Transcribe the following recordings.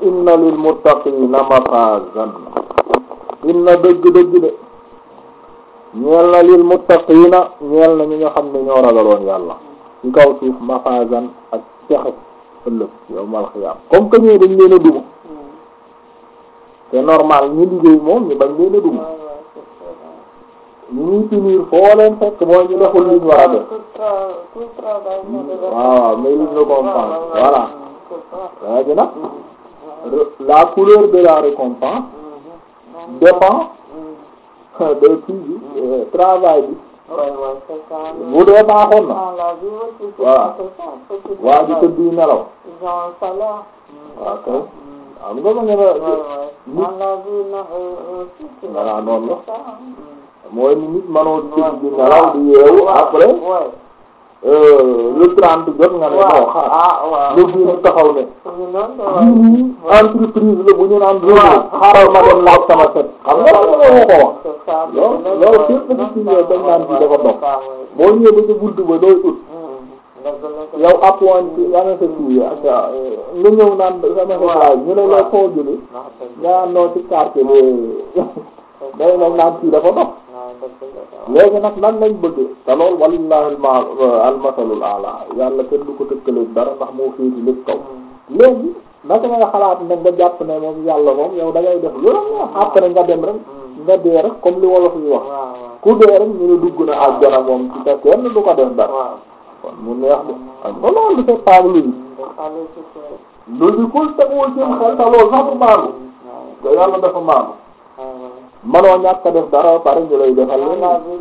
inna lil muttaqina mafazan inna dëgg-dëgg de ñeel na lil muttaqina ñeel na ñi nga xam ne ñoo ragaloon yàlla ci kaw suuf mafazan ak texe ëllëg yow mal xiyaam comme que ñee dañ leen a duma c'est normal ñu liggéey moom ñu bañ leen a duma ñu ñuy punir foo leen fekk mooy ñu deful liñ war a def waaw mérite récompense voilà léegi nag la couleur de la récompense dépend de kii bi travail bi bu dee baaxoon na voilà waa ji tëdd yi nelaw waaw kay am nga ma nga nit voilà noonu la mooy ni nit manoo di tëdd di nelaw di yeewu après le trente jot nga ne moo xaar le bii taxaw ne lii entreprise la bu ñu naan Renault xaaral ma dem laaj sama set xam nga loolu moo ko wax loolu loolu képp di ci ñëw dañ naan bi dafa dox boo ñëwee ba ca buntu ba dooy ut yow appoint yaa nga sa kii ak nga ñëw naan sama sa laaj ñu ne la foo jëlee nga noo ci quartier bi day nañ naan kii dafa dox léegi nag nan lañ bëgg te loolu walillahi al masalul ala yàlla kenn du ko tëkkale dara ndax moo féeti lépp kaw léegi naka nga xalaat nag nga jàpp ne moom yàlla moom yow da ngay def lu la après nga dem rek nga dee rek comme li wolof yi wax ku dee rek ñu ne dugg na àjjana moom ci te kenn du ko def dara kon mu neex de ak ba loolu c'est pas logique logiqueul teguwul ci xel te loolu sax du maanu te yàlla dafa maanu manoo ñàkk a def dara pare ñu lay defal leen.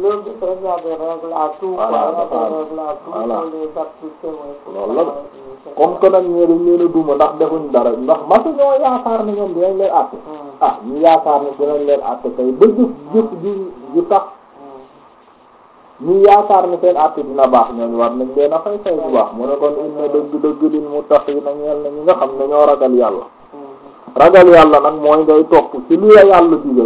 loolu la comme que nag ñee dañ leen a duma ndax defuñ dara ndax masu ñoo yaakaar ne ñoom dinañ leen àtte ah ñu yaakaar ne dinañ leen àtte kay ba jëf jëf ji ji tax ñu yaakaar ne seen àtte dina baax ñooñu war nañ leen a fay fay bu baax mu ne kon inna dëgg dëgg lil muttaqiina ñeel na ñi nga xam ne ñoo ragal yàlla ragal yàlla nag mooy ngay topp ci li la yàlla digal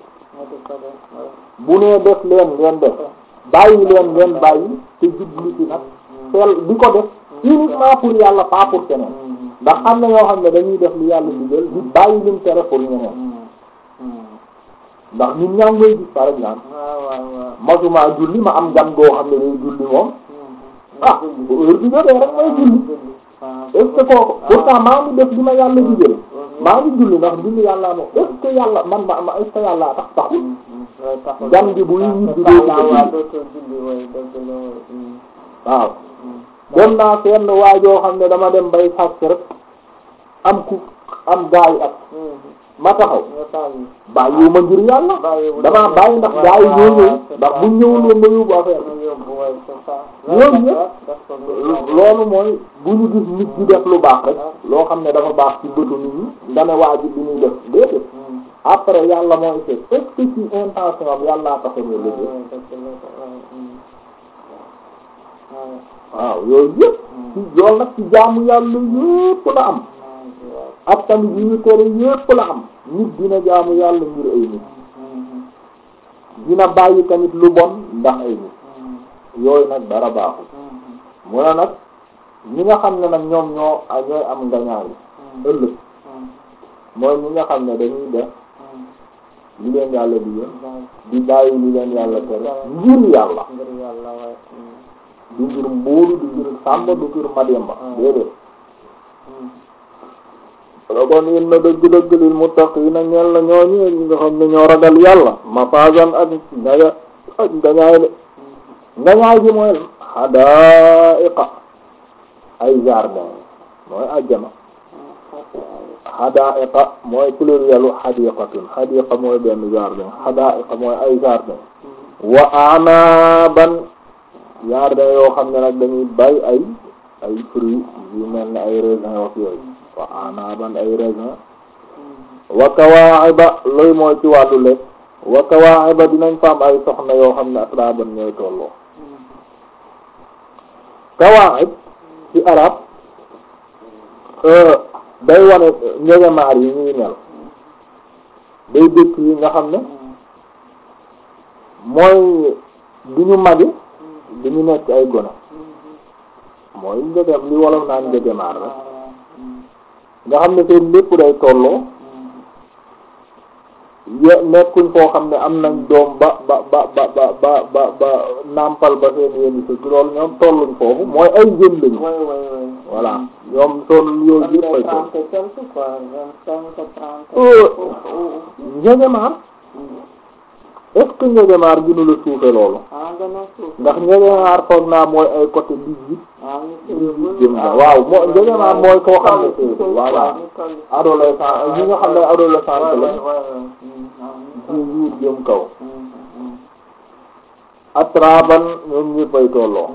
bu nee def leen ngeen def bàyyi leen ngeen bàyyi te jublu ci nag seel di ko def uniquement pour yàlla pas pour keneen ndax am na ñoo xam ne dañuy def li yàlla digal di bàyyi lim tere pour ñeneen ndax nit ñaa ngi koy gis par exemple masuma julli ma am gan goo xam ne day julli moom ah bu heure bi jotee rek may julli est-ce que kooku pourtant maa ngi def li ma yàlla digal maa ngi julli ndax julli yàlla moom est-ce que yàlla man ma ma est-ce que yàlla tax taxul gan gi buy ñibbi dootu julli waaw dem naa fenn waajoo xam ne dama dem bay sàcc rek am ku am gaayu at ma taxaw bàyyiwu ma ngir yàlla damaa bàyyi ndax gaa yi ñoo ñëw ndax buñ ñëwul woon ma yóbbu affaire ñoom ñëpp loolu mooy bu ñu gis nit di def lu baax rek loo xam ne dafa baax ci bëtu nit ñi nga ne waa ji bi ñuy def déedéet après yàlla mooy seet est-ce que ci intention am yàllaa tax ñu liggéey waaw yooyu yëpp ci loolu nag ci jaamu yàlla yëpp la am ak tamit yi ñu tere yëpp la am nit dina jaamu yàlla ngir ay nit dina bàyyi tamit lu bon ndax ay nit yooyu nag dara baaxul mu ne nag ñi nga xam ne nag ñoom ñoo ñooy am ngañaay ëllëg mooy ñi nga xam ne dañuy def li leen yàlla di yén di bàyyi li leen yàlla tere ngir yàlla du ngir mbuuru du ngir sàmba du ngir mademba déedéet la kon in na dëgg-dëgg lil muttaqiina ñeel na ñooñu ñi nga xam ne ñoo ragal yàlla mafazan ak ngaña ak ngañaay de ngañaay bi mooy xadaaiqa ay jardin mooy ajjana xadaaiqa mooy plurielu xadiqatun xadiqa mooy benn jardin xadaaiqa mooy ay jardin wa anaban jardin yoo xam ne nag dañuy bay ay ay fruits yu mel ne ay raisin wax yooyu wa anaban ay raisin wa kawaaxiba looy mooy ci wàllu lekk wa kawaaxiba dinañ fa am ay soxna yoo xam ne atraban ñooy tolloo kawaaxib ci arab day wane njegemaar yi ñuy mel day dëkk yi nga xam ne mooy du ñu magi du ñu nekk ay gone mooy njegem li wolof naan njegemaar rek nga xam ne seen lépp day tolloo ye nekkuñ foo xam ne am nañ doom ba ba ba ba ba ba ba ba nàmpal ba seen yéen i loolu ñoom tolluñ foofu mooy ay jeunes lañu oui oui oui. voilà ñoom son yooyu yëpp ay toll trente et quelque quoi vingt-cinq trente. Euh, ou- njegemaar ou- est-ce que njegemaar gënu la suufe loolu ah gën a suuf. ndax njegemaar foog naa mooy ay côté dix-huit ah ñu dix-huit jëm na waaw moo njegemaar mooy koo xam ne c'est voilà adolescent ñi nga xam ne adolescent lañ dix-huit jëm kaw atraban ñoom ñëpp ay tolloo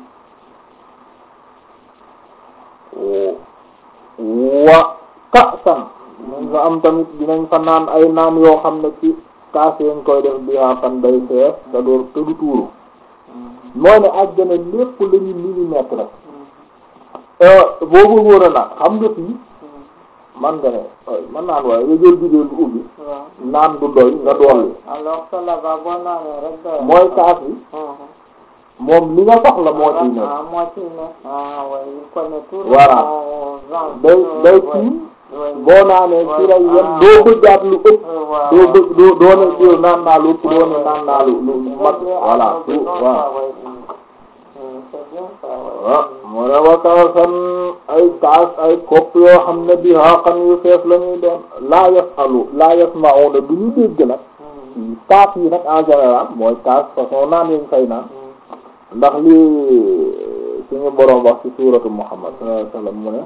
wa kasan dinañ fa am tamit dinañ fa naan ay naan yoo xam ne ci kaas yañ koy def bi yaa fan day fees te door te du tuuru mooy ne àjjana lépp la ñu millimètre rek boo bëggoon a naan xam nga fii man nga ne ay man naan waaye nga jël bidéel du ubbi naan du doy nga dolli alors que là-bas boo naanee rek doy. mooy kaas yi moom li nga soxla moo ciy nekk ah moo ciy nekk. ah oui il connaît tout. Voilà. day day kii boo naanee ci lay yem doo bëggaat lu ëpp doo bëgg doo doo ne yow naan naa lu ëpp doo ne naan naa lu lu mag voilà tout waaw waaw mu ne wa kaasan ay kaas ay kopp yoo xam ne bi xaqan yu fees la ñuy doon laa yasalu laa yasma'una du ñu dégg nag kaas yi nag en général mooy kaas façon naan yañ fay naan ndax lii suñu boroom wax ci suuratu Muhammad sallallahu alayhi wasallam mu ne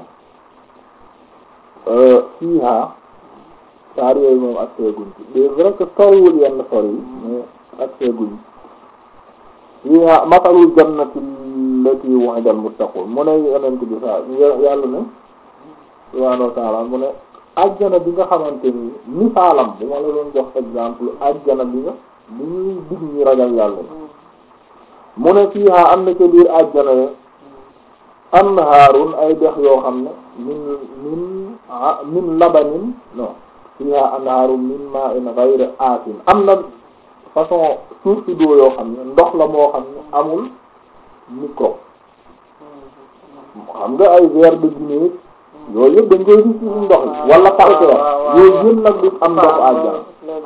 fiiha saar yooyu moom ak seeguñ ci c'est vrai que soriwul yenn sori yi mais ak seeguñ fiiha masalul jannati allati wu'ida al-muttaqun mu ne yonent bi sa yàlla ne subhaanahu wa ta'ala mu ne ajjana bi nga xamante ni misaalam bu ma la doon jox exemple ajjana bi nga bi ñuy dig ñi ragal yàlla mu ne fiiha am na ca biir ajjana ne anhaarun ay dex yoo xam ne min min ah min labanin non fiha anhaarun min ma'in ghayri asin am na façon source d'eau yoo xam ne ndox la moo xam ne amul microbe xam nga ay verre de Guinée yooyu yëpp dañ koy gis ci ndox yi wala calcaire yooyu yëpp nag du am ndox àjjana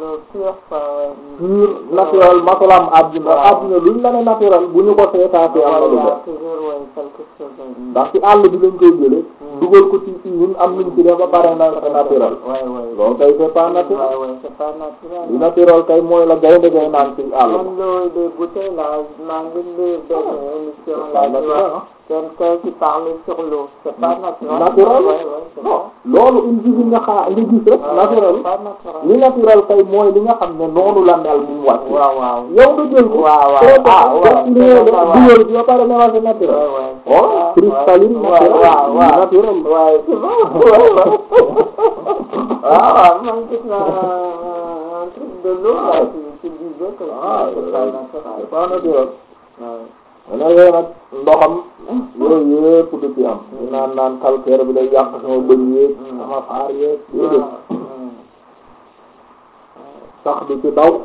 pur naturel masalam àdduna àdduna luñ la ne naturel bu ñu ko seetaatee am na lu def ndax ci àll bi lañ koy jële dugal ko ci ci ñun am luñ ci def ba pare na c'est naturel loolu kay c'est pas naturel li naturel kay mooy la gaynde gay naan ci àll ba man loolu de bouteille la maa ngi lire benn émission c'est pas la di naturel wax quelqu'un qui parle sur l'eau c'est pas naturel naturel Ouais, ouais, c'est non ça. loolu il suffit nga xaa nga gis rek Ouais, naturel c'est pas naturel li naturel kay mooy li nga xam ne noonu la mel bu mu wàcc waaw waaw yow nga jël ko waaw waaw traité ah ko waaw def li nga def waaw dugal ci ba pare ne waa c'est naturel Ouais, ouais, c'est oh ça. cristalline Ouais, naturel waaw waaw naturel waaye c'est bon waaw waaw man gis naa un truc de l'eau là qui qui disait que ah c'est pas c'est naturel pas naturel Ouais. mu ne yooyu nag ndoxam yooyu yëpp du ci am ñu naan naan calcaire bi day yàq sama bëñ yeeg sama faar yeeg déedéet sax du ci daw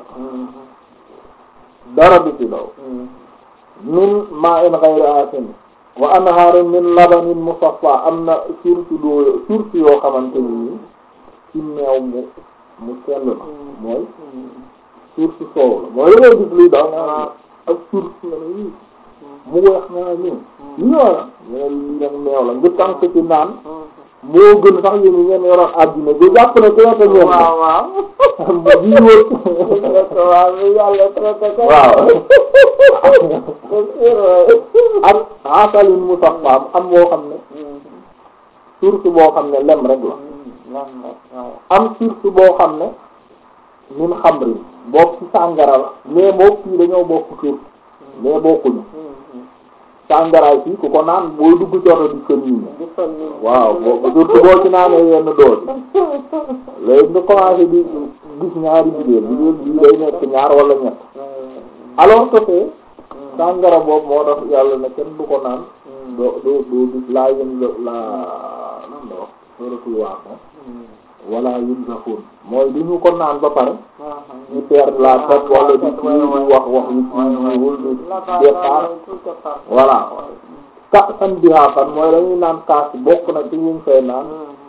dara du ci daw min ma'in ghayri asin wa anharin min labanin musaffa am na source d'eau source yoo xamante ni nii ci meew mu mu sell la mooy source soow la mooy la ngay gis luy daw naa ak source nga ne lii mu weex naa nii ñoo la ñu ne lii nag meew la nga tànk ci naan moo gën sax yéen ñi ngeen yoroon àddina bi jàpp ne traité ngeen ko waaw waaw bii wër waaw bi yàlla traité ko waaw c'est sûr ouais. ak asalin musaffaam am boo xam ne source boo xam ne lem rek la lan la waaw am source boo xam ne min xamrin bokk ci sàngara la mais bokk fii dañoo bokk source mais bokkuñu sàngaraay fii ku ko naan booy dugg coto di fën yi di fa nii waaw boo surtout boo ci naanee yenn doos léegi nga commencé di gis ñaari jigéen jigéen bii day nekk ñaar wala ñett alors que fee sàngara boobu moo tax yàlla ne kenn du ko naan doo doo doo gis laa yën la laa nan la wax suratul Waaqia wala yunzafun mooy du ñu ko naan ba pare ñu perdre la tête wala di kii di wax wax yu kii wul di départ voilà ka san bihaafan mooy dañuy naan kaas bokk na ci ñu fay naan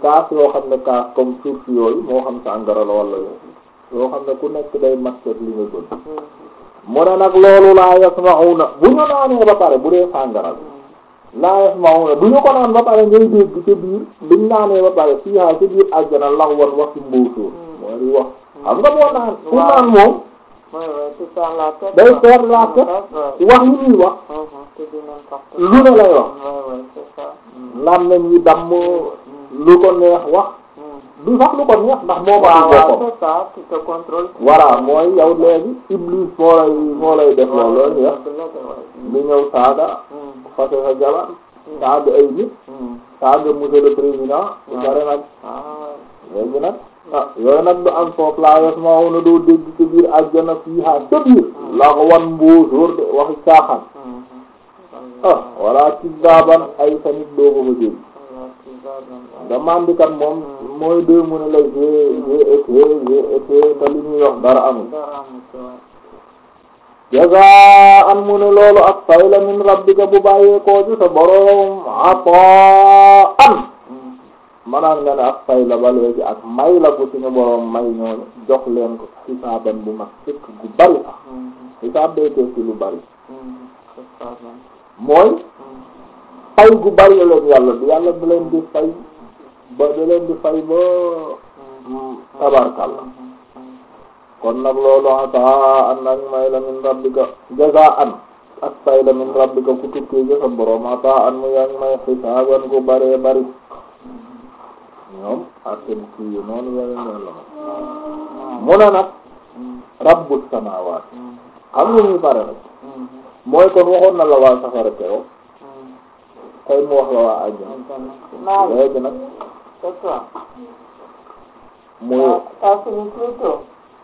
kaas yoo xam ne kaas comme source yooyu moo xam sàngara la wala yoo xam ne ku nekk day masket li nga bëgg mu ne nag loolu laa yasma'una bu ñu naanee ba pare bu dee sàngara la laa yasma'una du ñu ko naan ba pare ngay dégg ca biir buñ naanee ba pare fii haa ca biir àjjana lax wan wax ci mbóosóor moo di wax xam nga boo naan ku naan moom Ouais, ouais, tu perds la tête. day quoi. perdre la tête Ouais. wax yi ñuy wax Mhm, tu dis n'importe quoi. lu ne lay wax Ouais, ouais, c'est ça. Mhm. lan nañ yi damm lu ko neex wax Mhm. du sax lu ko neex ndax moo waaw ma waaw boppam c'est ça tu te contrôles. voilà mooy yow léegi iblis moo lay moo lay def loolu loolu ñu wax li ñëw saaga fase sa jabar saaga ay nit saaga monsieur le président bu pare nag léegi nag ah yooyu nag du am foofu laa yos ma woon na doo dégg ci biir àjjana fii haa ca biir laa ko wan mbóosóor de waxi caaxaan ah walla ci daaban ay sa nit doo ko fa dégg nga mandikat moom mooy dee mu ne la j'ai j'ai été j'ai été te li ñuy wax dara amul jazaan mu ne loolu ak fay la min rabbika bu bàyyee koo ci sa boroom ataan manaan nga ne ak fay la ba léegi ak may la ko suñu boroom may ñooñu jox leen ko xisaaban bu mag fekk gu bari sax xisaab day tekki lu bari mooy fay gu bari la leen yàlla di yàlla da leen di fay ba da leen di fay ba tabarkalla kon nag loolu ataa an nag may la min rabbika jazaan ak fay la min rabbika ku tukkee ci sa boroom ataa an mu yang may xisaaban gu baree bari ñoom atten kii noonu la leen yàlla ma mu ne nag rabbus samaawaat xam nga ñuy pare rek mooy kon waxoon na la waa safara keroog tey mu wax la waa àjjana léegi nag C'est toi. muy Ça finit plus tôt.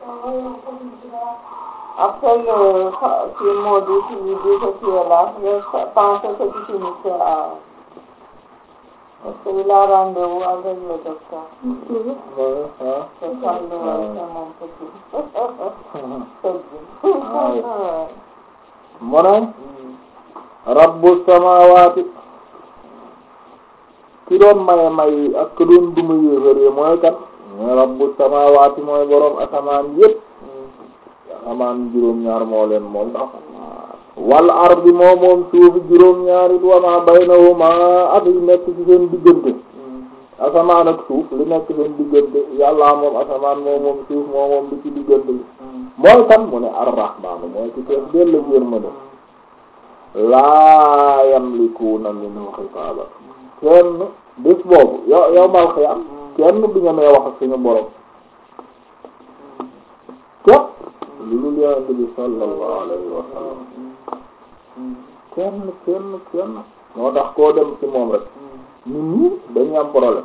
Après le ce maudit qui lui dit que tu es là, je pensais que tu finissais à... Parce qu'il a rendez-vous avec le docteur. ah C'est ça le c'est mon petit. C'est Ah oui. bien. mu ne rabbu samaawaati ki doon maye may ak ki doon duma yéefar yi mooy kan mooy rabbu samaawaati mooy boroom asamaan yépp asamaan juróom-ñaar moo leen moom ndax wal ardi moo moom suufi juróom-ñaar it wa ma baynahuma ak li nekk ci seen diggante asamaan ak suuf li nekk seen diggante yàlla moom asamaan moo moom suuf moo moom li ci diggante bi mooy kan mu ne ar-rahmaanu mooy ci tees dell ak yërmande laa yamlikuuna minhu xitaaba kenn bés boobu yow yow mal xiyam kenn du ñemee wax ak suñu borom képp lu dul yonent bi sallallahu alayhi wa sallam kenn kenn kenn moo tax koo dem ci moom rek nit ñi dañuy am problème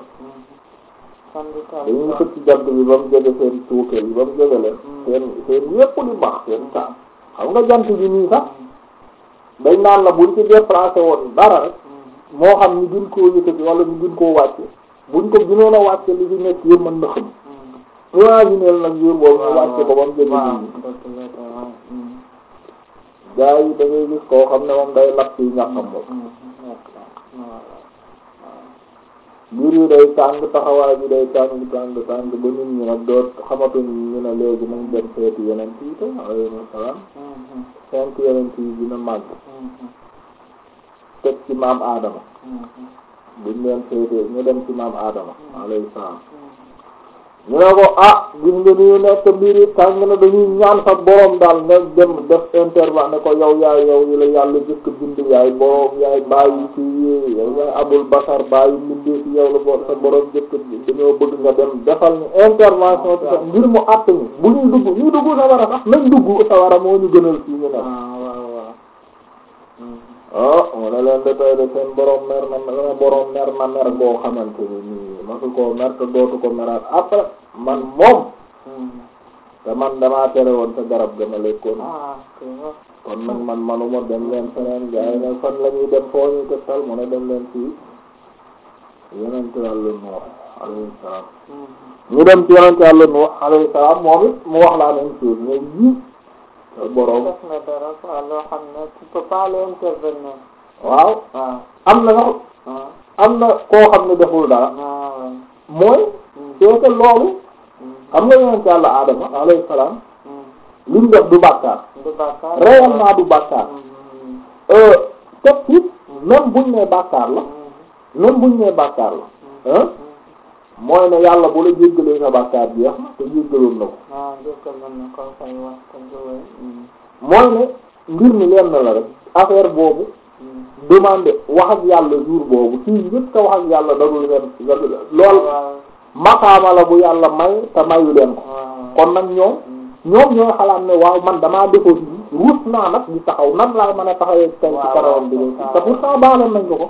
dañuy xëcc jant bi ba mu jege seen tuuke yi ba mu jege leen seen seen yépp di baax seen saa xam nga jant bi nii sax dañ naan la buñ ci déplacé woon dara rek moo xam ñu gën koo yëkkati wala ñu gën koo wàcce buñ ko gënoon a wàcce li fi nekk yëpp mën na xam imagineel nag jour boobu ñu wàcce ko ba mu jege nit ñi gaa yi da ngay gis koo xam ne moom day lakk yi ñàkkam moom mbir yi day tàng taxawaay bi day tàng tàng tàng ba nit ñi nag doot xamatuñ ñu ne léegi nañ dem seeti yeneen yi te alayhi salaam cinq yeneen yi dina màgg teg ci maam Adama buñ leen seetee ñu dem ci maam Adama alayhi salaam ñu ne ko ah gis nga ni ñu nekk mbir yi tàng na dañuy ñaan sa borom daal nga dem def intervalle ne ko yow yaay yow yi la yàlla jëkk bind yaay borom yaay bàyyi ci yow yaay abul basar bàyyi mbindee ci yow la bo sa borom jëkk dañoo bëgg nga dem defal ñu intervention ci sax ngir mu àtt ñu bu ñuy dugg ñuy dugg sawara sax nañ dugg sawara moo ñu gënal fii ñu nekk ah mu ne leen de tey de seen borom mer na na borom mer na mer boo xamante ni nii masu koo mer te dootu ko meraat après man moom te man damaa tere woon sa garab ga ma lekkoon kon nag man manuma dem leen feneen gaa yi ne fan la ñuy dem foo ñu ko sal mu ne dem leen fii yonent Yàlla Nuux alayhi salaam ñu dem ci yonent Yàlla Nuux alayhi salaam moom it mu wax la même chose mais yii sa borom def na dara quoi loo xam ne tu peux pas aller intervenir. waaw waaw am na sax waaw am na koo xam ne deful dara waaw mooy c'est que loolu xam nga yonent yàlla Adama alayhi salaam li mu def du bàkkaar du bàkkaar réellement du bàkkaar teg ci même buñ nee bàkkaar la même buñ nee bàkkaar la hein mooy ne yàlla bu la jéggalee sa bàkkaar jeex na te jéggaloon na ko ah jëkkal na ko fay wax ko jowee mooy ne mbir mi leen na la rek affaire boobu demandé wax ak yàlla jour boobu fii njëkk a wax ak yàlla dadul leen lool maqaama la bu yàlla may te mayu leen ko kon nag ñoom ñoom ñooy xalaat ne waaw man damaa defoo fi ruus naa nag di taxaw nan laay mën a taxawee tey ci karawam bi léegi te pourtant baaleen nañ ko ko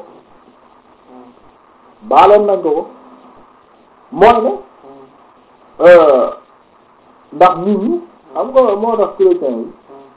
baaleen nañ ko ko mooy ne ndax nit ñi xam nga moo tax chrétiens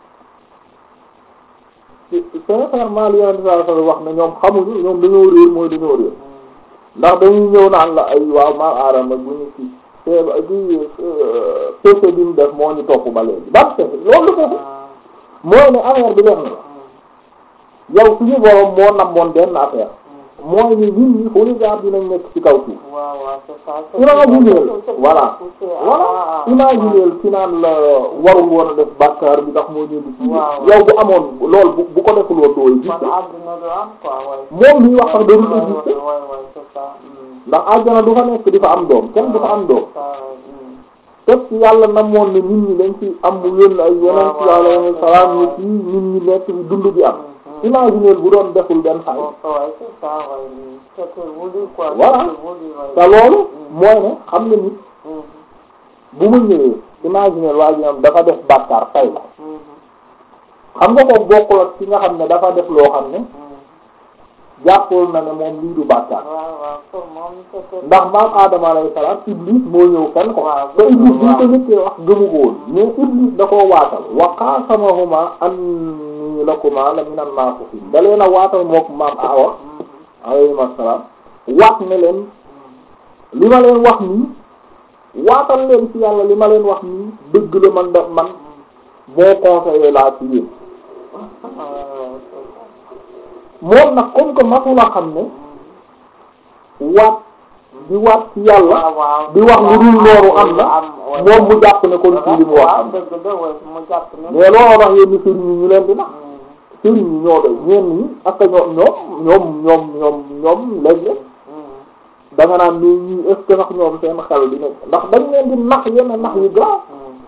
yi sincèrement li yonent sallallahu alayhi wasallam wax ne ñoom xamuñu ñoom dañoo réer mooy dañoo réer ndax dañuy ñëw naan la ay waaw maam aadama bu ñu ci di péché bi mu def moo ñu topp ba léegi ban péché loolu péché mooy ne affaire bi def na la yow suñu borom moo namoon benn affaire mooy ni nit ñi fu ñu jaar dinañ nekk ci kaw suuf waaw waaw c'est ça imagineel voilà voilà imagineel ci naan la warul woon a def bàkkaar bi ndax moo ñëw di ci yow bu amoon lool bu bu ko deful woon doo gis man àdduna du am quoi ouais moom liy wax sax darul exister ouais ouais c'est ça ndax àjjana du fa nekk di fa am doom kenn du fa am doom ça teg ci yàlla namoon ne nit ñi dañ ci am mu yónn ay yeneen ci yàlla yeneen salaam ñu ci nit ñi nekk bi dund bi am imagineel bu doon deful benn xay ouais c'est ça ouais c'était voulu quoi Voilà. c'était voulu ouais te loolu mooy ne xam nga nit bu mu ñëwee imagineel waa ji ñoom dafa def bàkkaar tay la xam nga ko bokkul ak ci nga xam ne dafa def loo xam ne jàppul na ne moom lii du bàkkaar waaw waaw pour moom c'était ndax maam Adama alayhi salaam Iblis moo ñëw fenn ko Waaw. te Iblis bu ñu ko njëkkee wax gëmu ko woon mais Iblis da koo waatal wa qaasamahuma anni lakuma la minan naasihiin da leen a waatal mook maam Awa alayhi salaam waat ne leen li ma leen wax nii waatal leen ci yàlla li ma leen wax nii dëgg la man da man boo conseillé laa ci yéen moom nag comme que masula xam ne waat di waat ci yàlla di wax lu dul loolu am na moom mu jàpp ne kon ci li mu wax am dëgg la ouais mu jàpp ne mais looloo tax yenn sëriñ yi ñu leen di nax sëriñ yi ñoo doy ñeen ñi ak ñoom ñoom ñoom ñoom ñoom ñoom léeg-léeg da nga naan ni ñii est ce que sax ñoom seen xel di nekk ndax dañ leen di nax yenn nax yu grave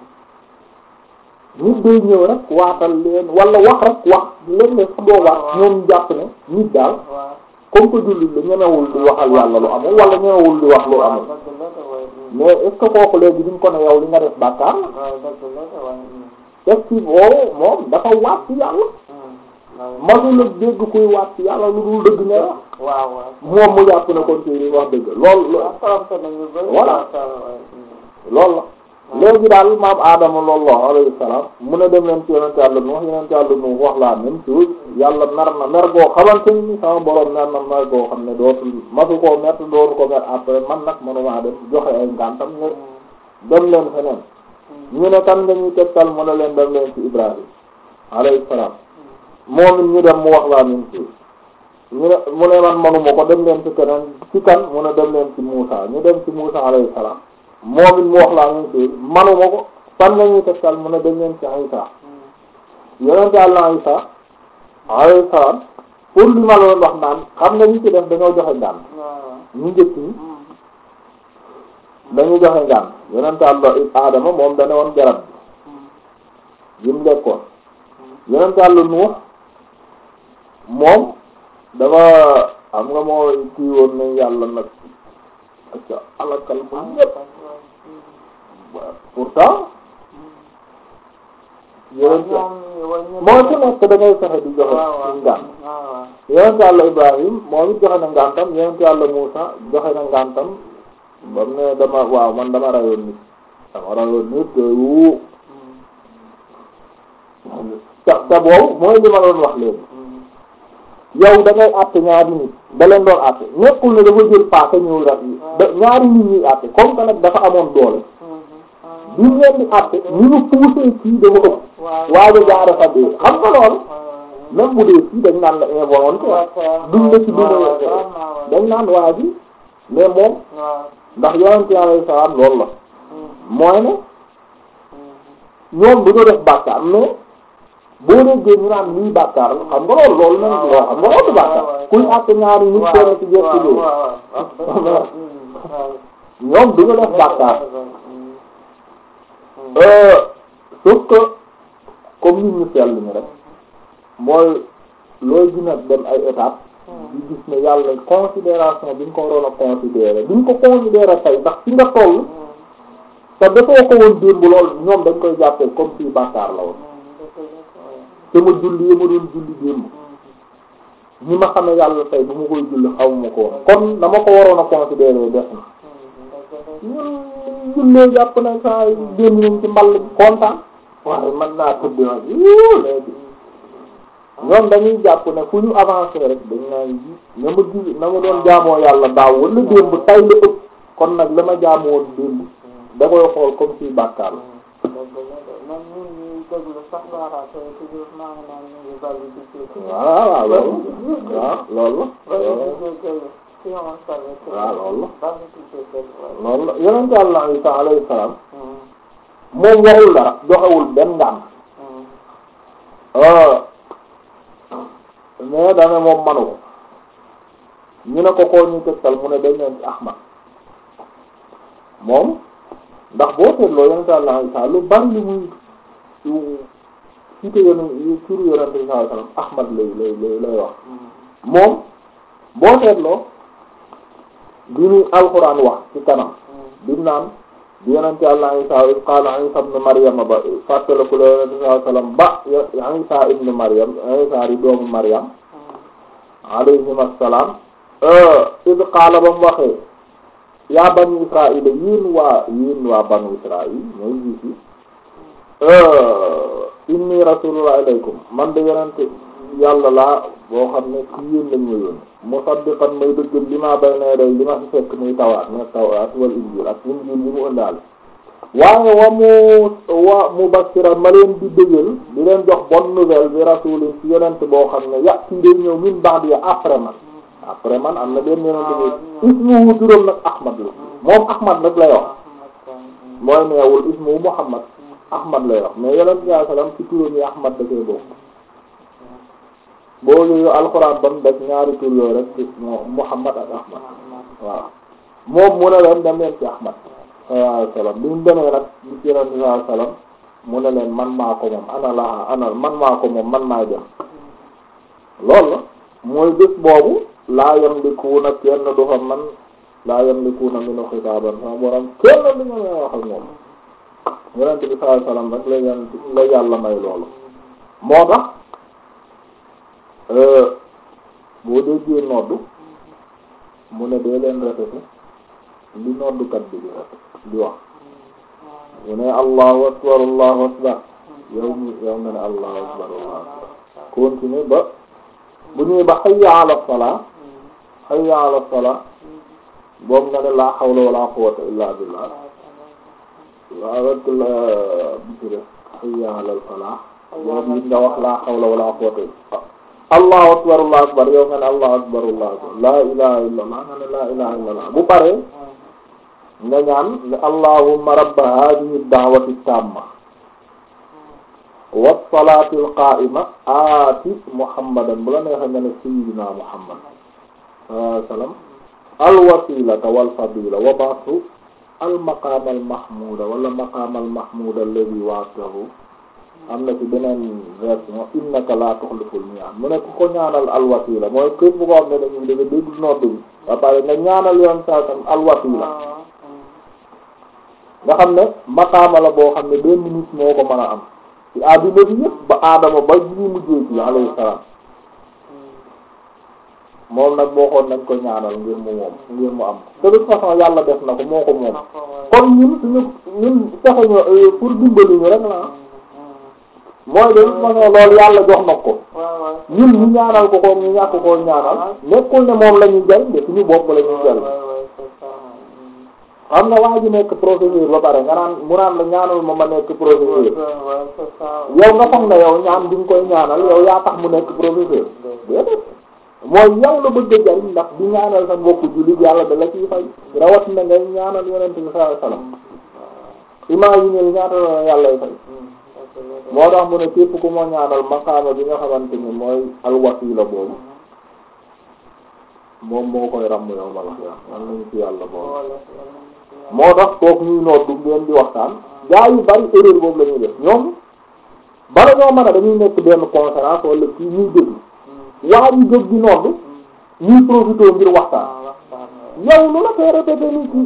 nit day ñëw rek waatal leen wala wax rek wax léeg-léeg sax doo wax ñoom ñu jàpp ne nit daal waaw comme que jullit la ñemewul di waxal yàlla lu amul wala ñemewul di wax lu amul dëgg la de ouais mais est ce que kooku léegi duñ ko ne yow li nga def bàkkaar la ouais dëgg la de ouais est ce que boobu moom dafa waat ci yàlla masula dégg kuy waat ci yàlla lu dul dëgg nga wax waaw waaw moom mu jàpp ne kon ci wax dëgg lool waaw trompé nañu bëri Voilà. ça, ouais. loolu la léegi daal maam Adama loolu alayhi salaam mu ne dem leen ci yonent yàlla nu wax yonent yàlla nu wax la même chose yàlla mer na mer goo xamante ni sama borom mer na mer goo xam ne dootul masu koo mer te dootu ko mer après man nag mënumaa dem joxe ay ngàntam ne dem leen feneen ñu ne kan nga ñuy tegtal mu ne leen dem leen ci Ibrahim alayhi salaam moom it ñu dem mu wax la même chose ñu ne mu ne man manuma ko dem leen ci keneen ci kan mu ne dem leen ci Muusa ñu dem ci Muusa alayhi salaam moom it mu wax la même chose manuma ko fan la ñuy tegtal mu ne dem leen ci Isa yonent Yàlla Isa alayhi salaam pour li ma la doon wax naan xam nga ñi ci def dañoo joxe ngànt waaw ñu njëkk ñi dañu joxe ngànt yonent Yàlla Adama moom dane woon garab bi yi mu lekkoon yonent Yàlla Nuux moom dafa xam nga moo kii woon ne yàlla nag acca alakal bu ñépp pourtant yonent moo ci nekk da ngay fexe di joxe ci ngànt yonent yàlla Ibrahim moom it joxe na ngàntam yonent yàlla Muusa joxe na ngàntam ba mu ne dama waaw man dama rayoon nit dama rayoon nit wu te te boobu mooy li ma doon wax léegi yow da ngay àtte ñaari nit da leen doon àtte nekkul ne dafa jël paaka ñëw rek da ñaari nit ñuy àtte comme que nag dafa amoon doole bi ñu leen di àtte ni ñu poussé kii dafa ëpp waaye jaare fa dee xam nga loolu même bu dee fii dañ naan la involontaire duñ la ci duma dañ naan waa ji mais moom ndax yonent alayhi salaam loolu la mooy ne ñoom du ñu def bàkkaar mais boo déggee ñu naan lii bàkkaar la xam nga loolu loolu nañ ci wax xam nga loolu du bàkkaar kuy àtte ñaari nit kenn ci jot ci dee ñoom du ñu def bàkkaar sauf que comme nit ñu sell ñu rek mooy looy gën a dem ay étapes di gis ne yàlla considération bi nga ko waroon a considérer bi nga ko considérer tey ndax fi nga toll te dafoo ko woon démb lool ñoom dañ koy jàppee comme si bàkkaar la woon sama julli yi ma doon julli démb ñi ma xamee yàlla tey bu ma koy julli xawma ko woon kon dama ko waroon a considérer def na ñun jullee jàpp na saa yi démb nañ ci mball bi kontaan waaye mën naa tëdd nag yuu léegi ñoom dañuy jàpp ne fu ñu avancé rek dañ naan ji na ma ji na ma doon jaamoo yàlla daaw wala démb tay la ëpp kon nag la ma jaamoo woon démb da koy xool comme si bàkkaar la man ñun ñuy déglu sax baaraate toujours maa ngi naan ñu ngi bari di jéggi. waaw waaw loolu waaw loolu bari la di jéggi si on savait que waaw loolu la bari di jéggi waaye. loolu la yonent Yàlla Isa alayhi salaam moom waxul dara joxewul benn ngànt mais dana moom manu ko ñu ne ko koo ñu tegtal mu ne dañ leen ci Ahmad moom ndax boo seetloo yonent Yàlla Isa lu bari lu muy cité yonent turu yonent bi sallallahu alayhi wasallam Ahmad lay lay lay lay wax moom boo seetloo bi muy alxuraan wax ci kanam bi mu naan bi yonent Yàlla Isa iz qaala Isa ibn Maryam ba fàttaliku la yonent bi sallallahu alayhi wasallam ba Isa ibn Maryam Isa di doomu Maryam alayhim assalaam iz qaala ba mu waxee yaa banu Israaïl yéen waa yéen waa banu Israaïl mooy jiit yi inni rasulullah ilaykum man de yonent yàlla laa boo xam ne ci yéen lañ ma yónni musaddiqan may dëggal li ma bayna yaday li ma fi fekk muy tawaat muy tawaat wal injil ak injil bi mu ëndaale waaye wa mu wa mubashiran ma leen di dëggal di leen jox bonne nouvelle bi rasulin ci yonent boo xam ne ya ci day ñëw min ba'di après man après man am na benn yonent bi ismuhu turam nag Ahmad la moom Ahmad nag lay wax mooy neewul ismuhu Muhammad Ahmad lay wax mais yonent bi sallam ci turam yi Ahmad da koy bokk boo yooyu alxuraan ba mu def ñaari tur yooyu rek ci Muhammad ak Ahmad waaw moom mu ne leen dem leen ci Ahmad sallallahu alayhi wasallam bi mu demee nag bi ci yonent bi sallallahu alayhi wasallam mu ne leen man maa ko moom ana laa ana man maa ko moom man maa dem loolu la mooy bés boobu laa yamlikuuna kenn du fa man laa yamlikuuna minu xitaaban sama borom kenn du ñu may wax ak moom yonent bi sallallahu alayhi wasallam rek la yonent la yàlla may loolu moo tax boo déggee noddu mu ne dee leen répété li noddukat bi di di wax mu ne allahu akbar allahu akbar yow mi yow nga ne allahu akbar allahu akbar continue ba bu ñëwee ba hayya ala salaa hayya ala salaa boobu nga ne laa hawla wala quwwata illa billah waaw rek la bisire hayya ala falaa boobu it nga wax laa hawla wala quwwata allahu akbar allahu akbar yow nga ne allahu akbar allahu akbar laa ilaha illallah nga ne laa ilaha illallah bu paree nga ñaan ne allahumma rabba hadhihi ad-da'wati at-tamma was-salati al-qa'ima aati muhammadan bu la neexee nga ne sayyidina muhammad sallallahu alayhi wasallam al-wasilata wal-fadila wa ba'thu al-maqam al-mahmuda wala maqam al-mahmud alladhi wa'adtahu am na ci beneen version innaka la tukhliful mi'ad mu ne ku ko ñaanal al-wasila mooy képp bu ko xam ne dañuy dëgg dégg nodd bi ba pare nga ñaanal yoon saa tam al-wasila nga xam ne maqaama la boo xam ne benn nit moo ko mën a am ci àdduna bi yëpp ba aadama ba ñu mujjee ci alayhi salaam moom nag boo xoon nañ ko ñaanal ngir mu moom ngir mu am de toute façon yàlla def na ko moo ko moom kon ñun suñu ñun fexe ñu pour dimbali ñu rek la mooy de toute façon loolu yàlla jox na ko ñun ñu ñaanal ko ko ñu ñàkk koo ñaanal nekkul ne moom la ñuy jariñ de suñu bopp la ñuy jariñ xam nga waa ji nekk professeur ba pare nga naan mu naan la ñaanal ma ma nekk professeur yow nga foog ne yow ñaan bi nga koy ñaanal yow yaa tax mu nekk professeur déedéet mooy yow la bëgg a jariñ ndax di ñaanal sa mbokku jullit yàlla da la ciy fay rawat na ngay ñaanal yonent bi sallallahu alayhi wasallam imagine ñaata la yàllay fay moo tax mu ne képp ku ma ñaanal maqaama bi nga xamante ni mooy alwasila boobu moom moo koy ràmm yow ma la xiyaam man nañu ci yàlla boobu moo tax toog ñuy noddu ngeen di waxtaan gaa yu bari erreur boobu la ñuy def ñoom bala ñoo mën a dañuy nekk benn conférence wala kii ñuy déglu waa ñu jóg di noddu ñuy profité ngir waxtaan yow lu la koy répété ni kii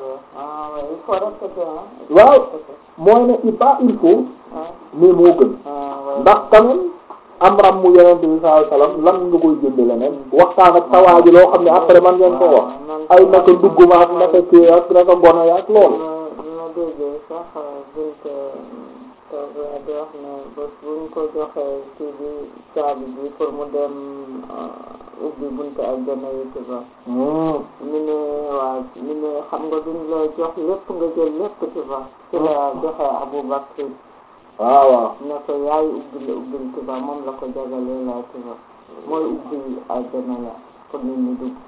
waaw mooy ne il pas il faut mais moo gën ndax quand même am ram mu yonent bi sallallahu alayhi wasallam lan nga koy jënd leneen waxtaan ak sawaa ji loo xam ne après man ngeen ko wax ay naka dugguma ak naka kii ak naka gone ya ak loolu ma déggee sax bunt toog di wax ne bés buñ ko joxee kii bi caabi bi pour mu dem ubbi buntu aljana yi ci ba mi ne waaw mi ne xam nga duñ la jox lépp nga jël lépp ci ba ci la joxe Abu Bakr waaw waaw ne ko yaay ubbi la ubbil ci ba moom la ko jagalee laa ci ba mooy ubbi aljana la pour nit ñi dugg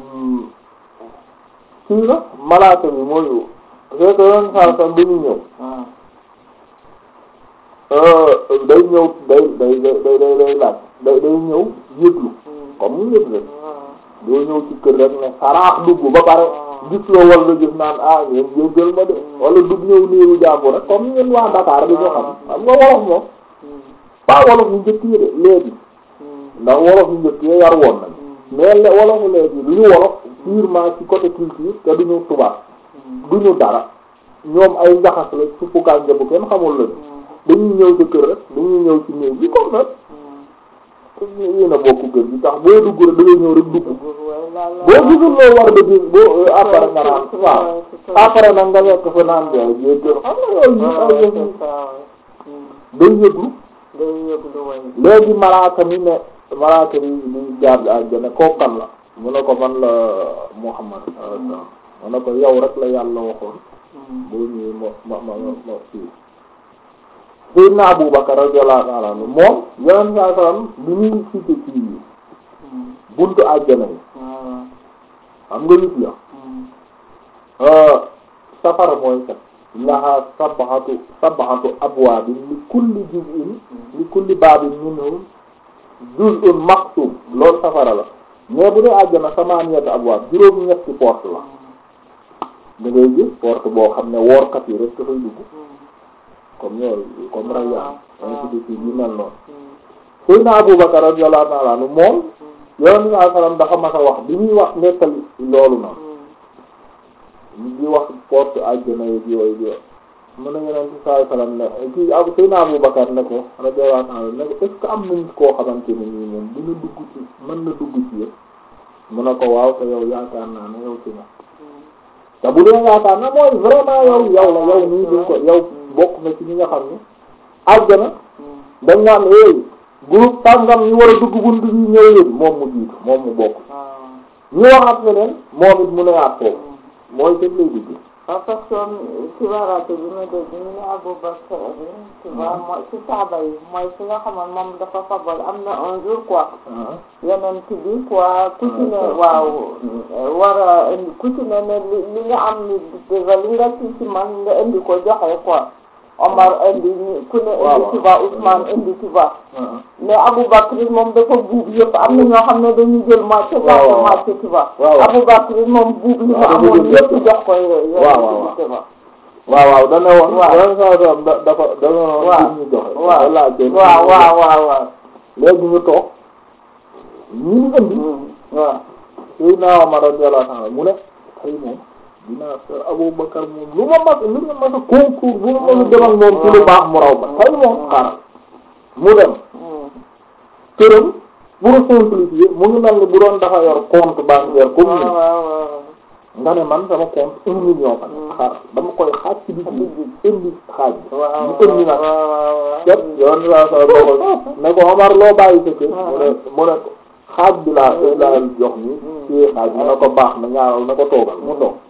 kii la malaaka bi mooy c'est que yoon saa sax bi ñu ñëw waaw day ñëw day day day day day day laaj day day ñëw yëglu comme mu yëg rek doo ñëw ci kër rek ne saraax dugg ba pare gis la wal nga gis naan ah ngeen jéggal ma de wala dugg ñëw néewu jàmbur rek comme ñun waa Dakar bi ñu xam xam nga wolof moom pas wolof yu njëkk yi de léegi ndax wolof yu njëkk yi yar woon nañ mais le wolofu léegi du ñu wolof purement ci côté culture te du ñu tubaab du ñu dara ñoom ay njaxas la suppu kànja bu kenn xamul lañu dañuy ñëw ci kër rek dañuy ñëw ci néeg bi comme nag yéen a bokk kër gi tax boo dugg rek da ngay ñëw rek dugg boo gisul loo war ba gis boo après nga naan waaw après nag nga nekk fa naan de jéggal xam nga yooyu yi ay yëf yi day yëglu day yëglu way léegi malaaka mi ne malaaka mi di jaar àjjana kookan la mu ne ko man la Muhammad mu ne ko yow rek la yàlla waxoon boo ñëwee ma ma ma ma fii Seydina Abu Bakar radiyallahu ta'ala anhu moom yeneen saa salaam bi ñuy cité ci buntu àjjana yi xam nga nit ya safara mooy kat laha sab'atu sab'atu abwaabin li kulli juz'in li kulli baabin minhum juz'un maqsum loolu safara la mais bu dee àjjana samaaniyatu abwaab juróom ñetti porte la da ngay gis porte boo xam ne woorkat yi rek dafay dugg comme ñoom comme Rayyan ainsi de suite yu mel noonu Seydina Abu Bakar radiyallahu ta'ala anhu moom Yonent bi sallallahu alayhi wasallam dafa mas a wax bi ñuy wax nettali loolu noonu ñu di wax porte àjjana yi yooyu yooyu mën na Yonent bi sallallahu alayhi wasallam ne kii Abu Seydina Abu Bakar ne ko radiyallahu ta'ala ne ko est-ce que am nañ koo xamante ne nii moom dina dugg ci mën na dugg ci yëpp mu ne ko waaw te yow yaakaar naa ne yow ci na te bu dee yaakaar na mooy vraiment yow yow la yow nii duñ ko yow bokk na ci ñi nga xam ne àjjana dañ naan hey groupe tàngam ñu war a dugg bunt bi ñëw leen moom mu jiitu moom mu bokk ñu waxaat feneen moom it mu ne waat foofu mooy seen lay dugg waaw parce que ci waraate bi ma dégg ñu ne Abu Bakr tu vois mooy ci saaba yi mooy fi nga xamoon moom dafa fabal am na un jour quoi yeneen ci bi quoi ku ci ne waaw war a indi ku ci ne ne li li nga am ni déjà li nga ci ci man nga indi ko joxe quoi Omar indi ni ku ne indi ci ba Ousmane indi ci ba mais Abu Bakr moom dafa buub yëpp am na ñoo xam ne dañuy jël moitié moitié moitié ci ba Abu Bakr moom buub li mu amoon yëpp jox ko waaw waaw waaw dana woon yoon saa soom da dafa dana woon ñu joxe waaw laaj waaw waaw waaw waaw léegi ñu toog ñu ngi indi waaw Seydina Omar radiyallahu anhu mu ne tey moom dinaa seet Abu Bakar moom lu ma mas lu ma mas a concours bu ma mas a dem ak moom ci lu baax mu raw ma tey moom xaaral mu dem këram pour simplifier mu ngi mel ni bu doon dafa yor compte bancaire comme ni nga ne man sama compte un million fa xaar dama koy xaaj ci digg indi xaaj bi mu indi nag ket yoon saa sa doxal ne ko Omar loo bàyyi sa kër mu ne mu ne xaaj bi laa laa jox ni ci xaaj mu ne ko baax na ñaaral na ko toogal mu toog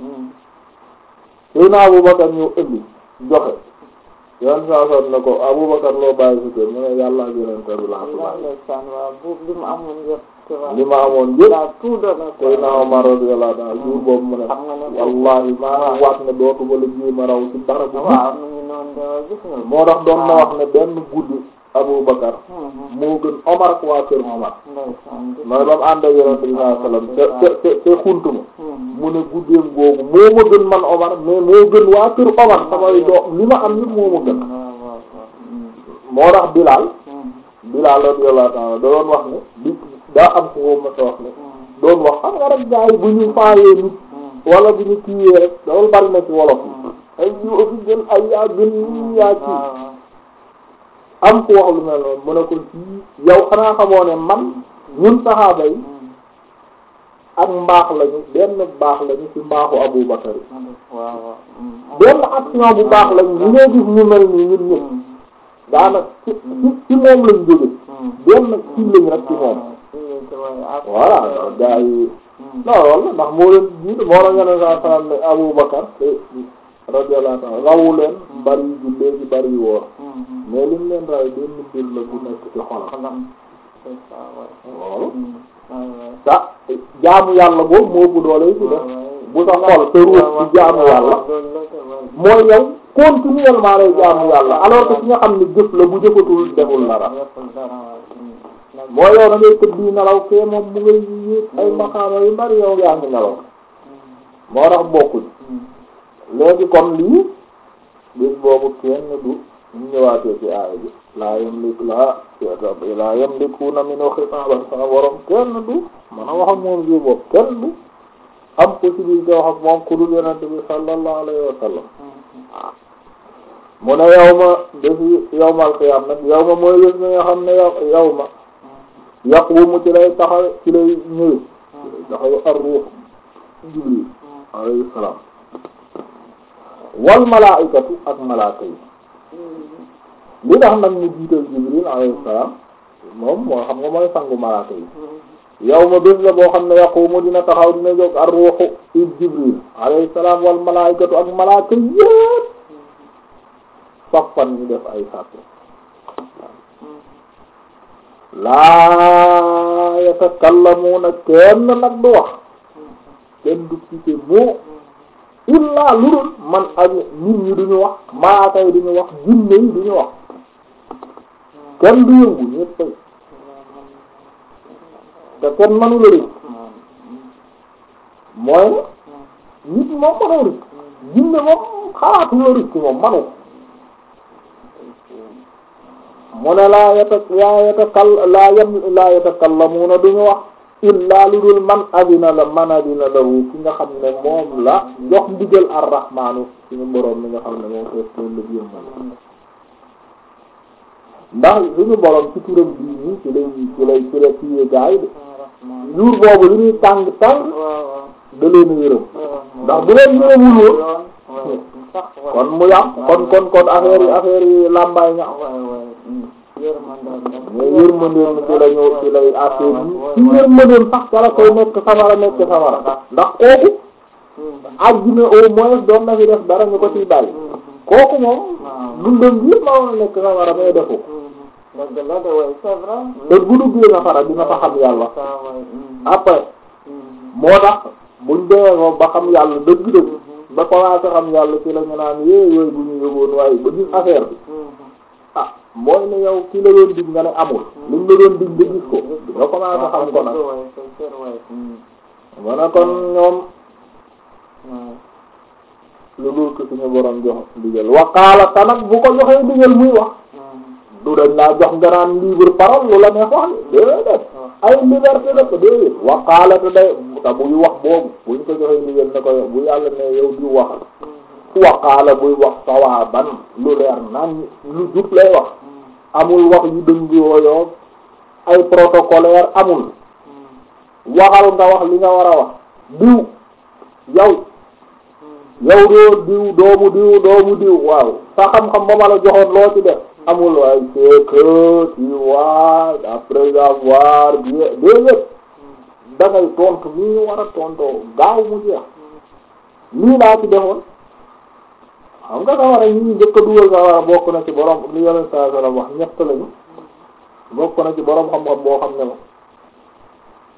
Seydina Abubakar ñëw indi joxe yoon saa sa ne ko Abubakar loo bàyyi sa kër mu ne yàlla ak yeneen kër bi laa ko bàyyi ndeysaan waaw buub li mu amoon yëpp tu vois. li ma amoon il yëpp a tout donné quoi. tey naa Omar radiyallahu ta'ala jour boobu mu ne xam nga ne wallahi maa ngi waat ne dootuma la jéem a raw ci dara bu waaw mu ngi noonu de gis nga. moo tax doon na wax ne benn guddi Abu Bakar Mhm. moo gën Omar ak waa kër Omar ndeysaan gis mooy ba mu ànd ak Yonent bi sallallahu alayhi wasallam te te te te xuntu ma Mhm. mu ne guddeem googu moo ma gën man Omar mais moo gën waa kër Omar samay doom li ma am yëpp moo ma gën waaw waaw waaw. Mhm. moo tax Bilal Mhm. Bilal radiyallahu ta'ala da doon wax ne di daa am ku ko ma sa wax ne Mhm. doon wax xam nga rek gars yi bu ñu faayee nit Mhm. wala bu ñu kiiwee rek loolu bari na ci wolof yi ay yu ëpp gën ay yaa gën yi yaa ci waaw waaw. am ku wax lu mel noonu mu ne ko ci yow xanaa xamoo ne man ñun saxaaba yi Mhm. ak mbaax lañu benn baax lañu ci mbaaxu Abu Bakar yi waaw waaw. Mhm. benn action bu baax lañu ñu ngay gis ñu mel nii ñun ñëpp Mhm. daanaka ci ci ci moom lañ jóge Mhm. benn ci lañ rek ci moom voilà gaa yi non loolu la ndax moo leen jiitu moo la ngeen saa salaam ne Abu Bakar te radiyallahu anhu rawu leen bari yu jullee ci bari yu woor mais lim leen ray benn mbir la bu nekk ci xolam loolu ta jaamu yàlla boobu moo ëpp doole yi ci def bu sa xol sa ruux ci jaamu yàlla mooy yow continuellement lay jaamu yàlla alors que ki nga xam ne jëf la bu jëfatul deful dara mooy yow da ngay tëdd di nelaw kee moom mu ngay yéeg ay maqaama yu bari yow yaa ngi nelaw moo tax bokkuñ léegi kon lii bis boobu kenn du ñu ñëwaatee ci aaya bi laa yamlik laa laa yamlikuuna minhu xitaaban sama borom kenn du man a wax ak moom jour boobu kenn du am possibilité wax ak moom ku dul yonent bi sallallahu alayhi wa sallam mu ne yow ma defi yawmal qiyaam nag yow ma mooy bés mi nga xam ne yow yow ma yaqumu ci lay taxaw ci lay ñëwee taxaw ar-ruux Jibril alayhi salaam wal malaa'ikatu ak malaaka yi li tax nag ñu jiital Jibril alayhi salaam moom moo xam nga mooy sangu malaaka yi yow ma bés la boo xam ne yaqumu dina taxaw dina jóg ar-ruuxu ib Jibril alayhi salaam wal malaa'ikatu ak malaaka yépp saffan ñu def ay sàppe laa yatakallamuuna kenn nag du wax kenn du cité moo illaa lu dul man ak nit ñi duñu wax malaaka yi duñu wax jinne yi duñu wax kenn du yëngu ñépp te kenn manu la rëcc mooy nit moom manoo rëcc jinne moom xalaatu la rëcc moom manu mu ne laa yata laa yatakal laa yam laa yatakallamuuna duñu wax illaa lu dul man adina la man adina lahu ki nga xam ne moom la jox ndigal ar-rahmaanu suñu boroom mi nga xam ne moom fees toon la biir moom ndax suñu boroom ci turam bii nii ci lay ci lay ci lay ciye gaay de jour boobu li ñuy tàng tàng da leen yërëm ndax bu leen yërëmul woon kon mu yàq kon kon kon affaire yi affaire yi làmbaay ña mais yërmandeem ci la ñu ci lay affaire yi ci yërmandeem sax dara koy nekk safara nekk safara ndax kooku àddina au moins doon na fi def dara ñu ko ciy bàyyi kooku moom dundam yëpp ma woon a nekk safara mais defu te bu duggee safara dina fa xam yàlla après moo tax buñ demee moom ba xam yàlla dëgg-dëgg ba commencé xam yàlla ci la ñu naan yee yooyu bu ñu yëgoon waaye ba gis affaire bi ah mooy ne yow ki la doon dig nga ne amul liñ la doon dig nga gis ko nga commencé xam ko nag ma ne kon ñoom lu dul ko suñu borom jox ndigal waqaala ta nag bu ko joxee ndigal muy wax du dañ laa jox nga naan libre parole lu la neex wax déedéet ay liberté def déedéet waqaala te day te buy wax boobu buñ ko joxee ndigal ne ko bu yàlla ne yow di wax waqaala buy wax sawaaban lu leer naan lu jub lay wax amul wax yu dëng yooyu ay protocolaire amul waxal nga wax li nga war a wax diw yow yow doo diw doomu diw doomu diw waaw sa xam-xam ba ma la joxoon loo ci def amul waaye c'est que tu vois après avoir bien déedéet da ngay tontu ni ñu war a tontoo gaaw mu jeex lii laa ci defoon xam nga sawara ñi ñu njëkk a dugal sawara bokk na ci borom li yoneen saa sallam wax ñett lañu bokk na ci borom xam-xam boo xam ne ma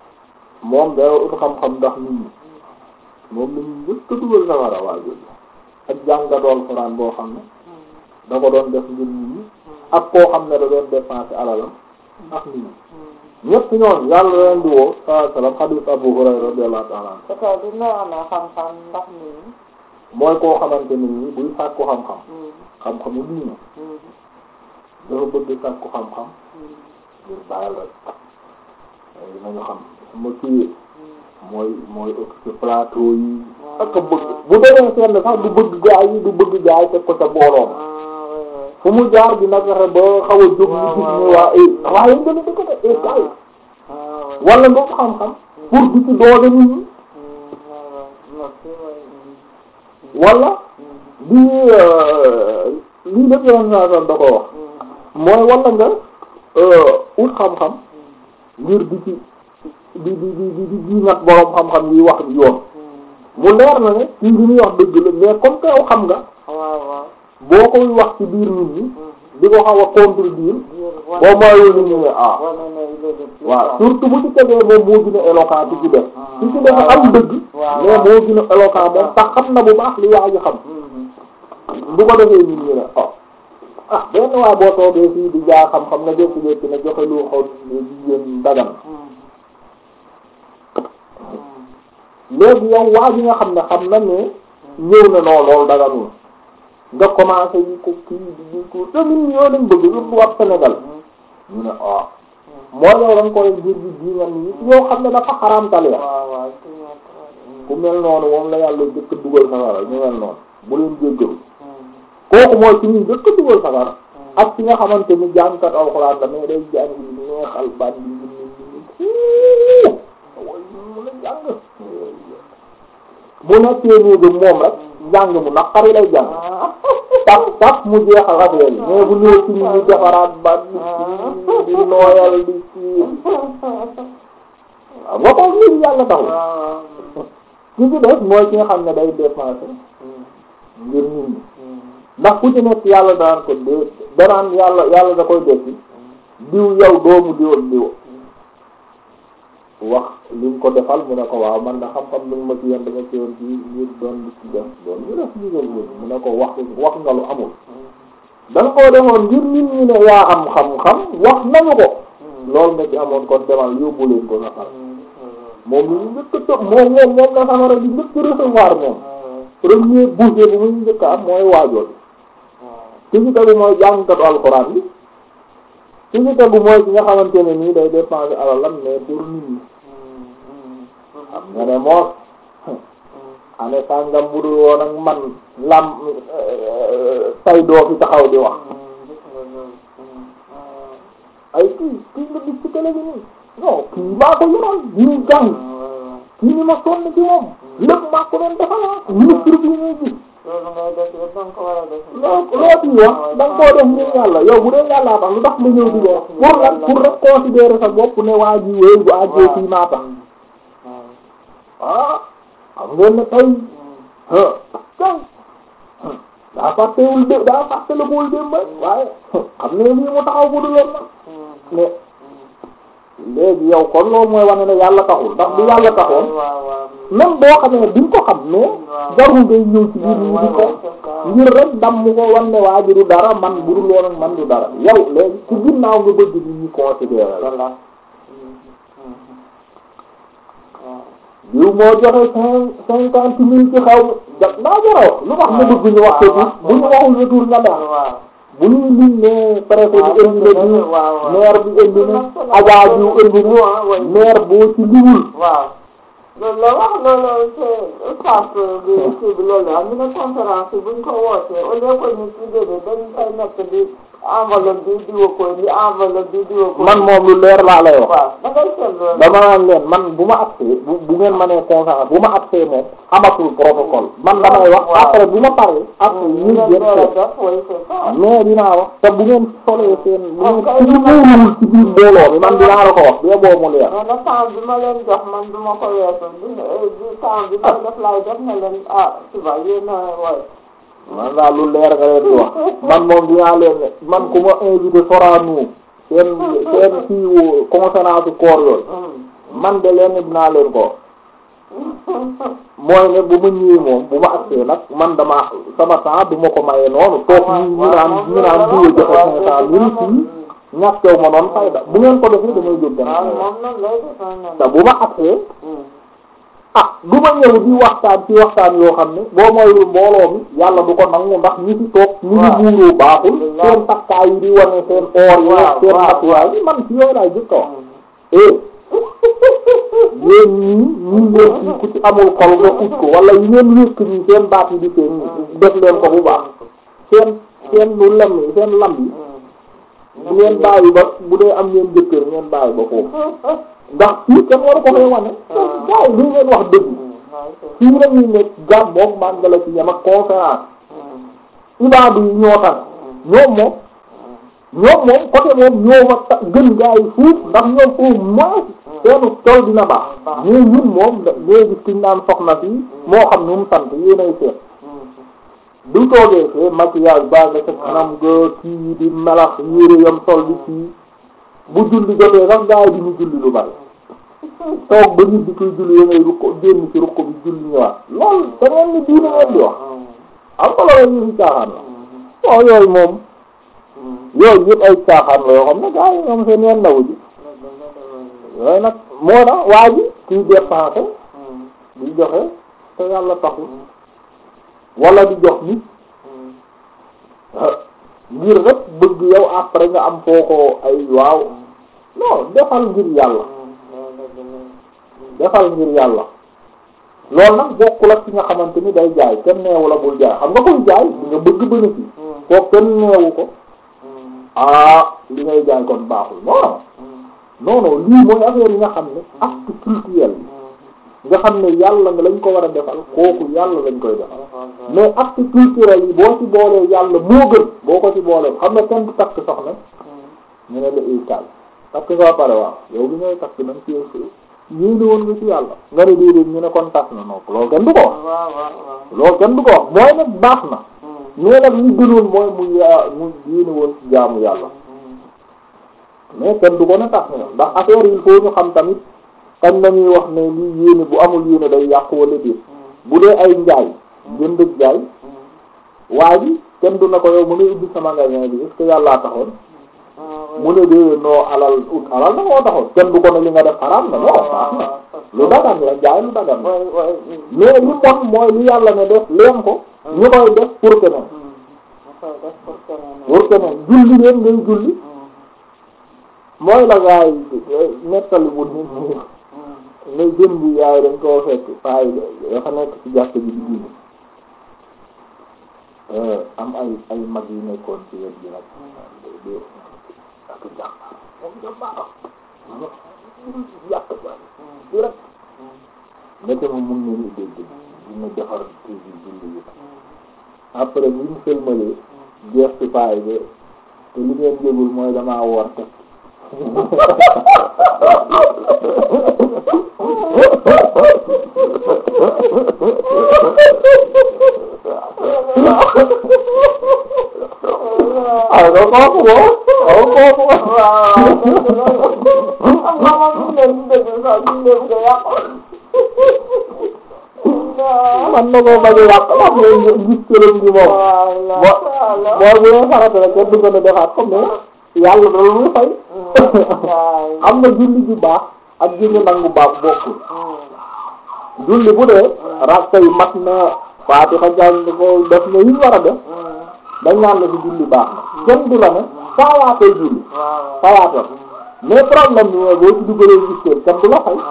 moom day ut xam-xam ndax nit ñi moom la ñu njëkk a dugal safara waa jooju ak jàngatool Alxuraan boo xam ne da ko doon def ngir nit ñi ak koo xam ne da doon dépenser alalam ndax nit ñi ñett ñoon yàlla leen di woo sallallahu alayhi wasallam hadith Abu Hurayra radiyallahu ta'ala anhu peut-être dina amee xam-xam ndax nit ñi. mooy koo xamante nit ñi buy sàkku xam-xam xam-xamu diine dafa bëgg sàkku xam-xam ngir bàyyil rek léegi nañu xam ma kii mooy mooy occupé plateau yi ak a bëgg bu demee seen sax du bëgg gaay yi du bëgg gaay teg ko ca booloom fu mu jaar dina fexe ba xaw a jóg ñu gis ne waa eh waaye nga ne dëkk de eh gaay wala nga ko xam-xam pour di ci doole nit ñi wala di lii def yoon saa da ko wax mooy wala nga ut xam-xam ngir di ci di di di di di nag boroom xam-xam yi wax yoon mu leer na ne kii li muy wax dëgg la mais comme que yow xam nga boo koy wax ci biir nit ñi di ko xaw a contredire boo moywul nit ñi ne ah waaw surtout bu ci tegee moom moo gën a éloquent ci ci def ci ci def am dëgg mais moo gën a éloquent moom tax xam na bu baax li yaa ji xam bu ko defee nit ñi ne oh ah benn waay boo toogee fii di jaa xam-xam nga jékki-jékki ne joxe lu xaw jigéen dagan léegi yow waa ji nga xam ne xam na ne ñëw na noo loolu daganul nga commencé yi ko kii di di ko te nit ñi yoo lañ bëgg yëpp wax Sénégal ñu ne ah mooy yow da nga koy ngir gi ji nga nii yow xam ne dafa xaraamtal ya ku mel noonu moom la yàlla jëkk dugal safara ñu mel noonu bu leen jéggalu kooku mooy ci ñu jëkk dugal safara ak ci nga xamante ni jàngkat alxuraan la mais day jàng yi neexal ban bi ñu mu la jàng bu nekkee néegam moom rek njàng mu naqari lay jàng tax tax mu jeexal affaire yi mais bu ñëwee ci ñu defaraat ba di di nooyal di ci waaw nga ko ngir yàlla taxul ki ci def mooy ki nga xam ne day dépenser ngir nit ñi ndax ku ci nekk yàlla daan ko dé danaan yàlla yàlla da koy dekki diw yow doomu diw ak diw wax li nga ko defal mu ne ko waaw man na xam-xam li nga ma ci yoon dama ci yoon ci ngir doon di ci def doon ñu def liggéey bi mu ne ko wax wax nga lu amul da nga koo defoon ngir nit ñi ne yaa am xam-xam wax nañu ko loolu nga ci amoon kon demal yóbbu leen ko safara moom lu ñu njëkk a toog moom moom moom la safara di njëkk recevoir moom premier bouchée bu muy njëkk am mooy waajoon ki ci tegu mooy jàngkatu alxuraan bi ki ci tegu mooy ki nga xamante ne nii day dépenser alalam mais pour nit ñi xam nga ne moos ane sàngam bu dul woon ak man lam tay doo fi taxaw di wax ay kii kii nga gis ci télé bi nii non kii maa ko yoroon ñu jàng kii ni ma sonn ci moom lépp maa ko doon defal ministre bi ñuy gis loolu ngay def yëpp da nga ko war a def. loo loo ci wax da nga koo def ngir yàlla yow bu dee yàllaa tax lu tax nga ñëw di wax pour lan pour rek considérer sa bopp ne waa ji wéy bu àggee fii maa tax ah xam ngeen ne tey ah tey daa fàttewul dé daa fàttalikuwul démb waaye xam ne lii mu taxaw bu dul woon nag mais léegi yow kon loolu mooy wane ne yàlla taxul ndax bu yàlla taxoon même boo xamee duñ ko xam mais jarul ngay ñëw ci biir ñi di ko ngir rek dam mu ko wan ne waa ji du dara man bu dul woon ak man du dara yow léegi ci ginnaaw nga bëgg nit ñi considérer la diw moo joxe cinq cinquante mille ci xaw ma naa jaroo lu wax nga bëgg ñu wax ko bu ñu waxul retour nga daal bu ñuy lim ne préfet bi indi na diw maire bi indi na agent diw indi na maire boo ci liwul waaw loolu la wax loolu c'est ustaas bi kii bi loolu la ñu ne conférence buñ ko wootee au lieu que ñu ci déedéet dañ koy nekk di enveloppe bi diwa ko di enveloppe bi diwa ko man moom lu leer laa lay wax waaw da ngay seet loolu dama naan leen man bu ma accès bu bu ngeen ma nee conférence bu ma accès moom amatul protocole man damay wax après bu ma paree après ñu jël seet mais dinaa wax te bu ngeen solee seen bu ngeen suñu wóorul ci biir mbooloo mi man dinaa la ko wax bee boo mu leer mais nag temps bi ma leen jox man du ma ko weesu bi bi temps bi ma def laay def na leen ah suba yéen a woy man daal lu leer nga leen di wax man moom dinaa leen ne man ku ma invité Sorano seen seen kii conférence koor yooyu man de leen dinaa leen ko mooy ne bu ma ñëwee moom bu ma agsee nag man dama sama temps du ma ko maye noonu toog ñu ñu naan ñu naan diwe joxe cinq cent mille fii ñàkkew ma noonu fayda bu ngeen ko defee damay jóg dem waaw moom nag lay def noonu. te bu ma agsee ah du ma ñëw di waxtaan ci waxtaan yoo xam ne boo mooy mbooloo mi yàlla du ko nangu ndax ñi ci toog ñi ngi buuroo baaxul seen takkaay yi di wane seen oor yi seen matuwaay yi man ci yooyu laay jëkk a wax eh yéen ñii ñii ngeen ci ku ci amul xol nga ut ko wala yi ngeen wékk nii seen baat yi di seen def leen ko bu baax seen seen lu lem yi seen lam yi bu ngeen bàyyi ba bu dee am ngeen jëkkër ngeen bàyyi ba foofu ndax fii kenn waru ko fay wane gars yi li ngeen wax dëgg fii la ñuy nekk gàm moom màngala ci yam ak conférence ibaadu yi ñoo tax ñoom moom ñoom moom côté moom ñoo fa ta- gën gars yi fuuf ndax ñoom au moins seenu tool dina baax mais ñun moom da ngay gis kiñ naan soxna fii moo xam nu mu sant yéenay seet du toogee fee maquillage baa nga sa kanam ga kii di melax yére yam sol di kii bu julli jotee sax gars yi di ñu julli lu bari toog ba nit di koy julli ya ngay rukko génn ci rukko bi julli ñëwaat loolu da ngeen ni diine ngeen di wax am ko loolu ñu fi caaxaan la bon yooyu moom yooyu yëpp ay caaxaan la yoo xam ne gars yi moom seen yoon nawu ji yooyu nag moo tax waa ji kiy dépensé di joxe te yàlla taxul wala di jox nit ngir rek bëgg yow après nga am foo ko ay waaw non defal ngir yàlla defal ngir yàlla loolu nag bokkul ak ci nga xamante ni day jaay kenn neewu la bul jaay xam nga koy jaay di nga bëgg bénéfice koo kenn neewu ko ah li ngay jaay kon baaxul non non non lii mooy affaire yi nga xam ne acte culturel bi nga xam ne yàlla nga lañ ko war a defal kooku yàlla lañ koy defal mais acte culturel yi boo ci boolee yàlla moo gën boo ko ci boolee xam ne kenn du takk soxna ñu ne la ikal takk nga pare waaw yow li ngay takk nañ ci yéene woon nga ci yàlla nga ne déedéet ñu ne kon tas na noonu loolu kenn du ko wax loolu kenn du ko wax mooy nag baax na mais nag li gënoon mooy mu yaa mu yéene woon ci jaamu yàlla mais kenn du ko ne tas na ndax affaire yi il faut ñu xam tamit kañ nañuy wax ne lii yéene bu amul yéene day yàq wala déet bu dee ay njaay jënd ak jaay waa ji kenn du na ko yow mu ne ubbi sa magasin bi est-ce que yàllaa taxoon mu ne dee noo alal ut alal na moo taxoon kenn du ko ne li nga def xaraam na non baax na lu dagan la jaay lu dagan la mais li bon mooy li yàlla ne def leen ko ñu koy def pour keneen pour keneen julli leen ngay julli mooy la gaa yi nettali bu nit ñi ne jën bi yaay dañ koo fekk faay dafa nekk ci jàkk ji di julli am ay ay mag yu nekkoon ci wet bi nag d ak jàkk moom da baax jàkk ba di rek nete ma mun ne ni dégg dina defar toujours julli yi après bu ñu sëlmalee jeex ci faay ba te li ngeen yëgul mooy damaa woor teg ay do kooku boo aw kooku man na koo bañ a yàq ndax ñoom gis këram gi moom boo boo bu dee farata rek kenn du ko ne defaat ko mais yàlla loolu muy fay am na julli ju baax ak julli nangu baax bokkul julli bu dee rakka yi mat na faatixa jàng ko def na yi war a def dañ naan la ci julli baax na kenn du la ne saawaatee julli saawaatal mais problème bi mooy boo ci dugalee gis kenn kenn du la fay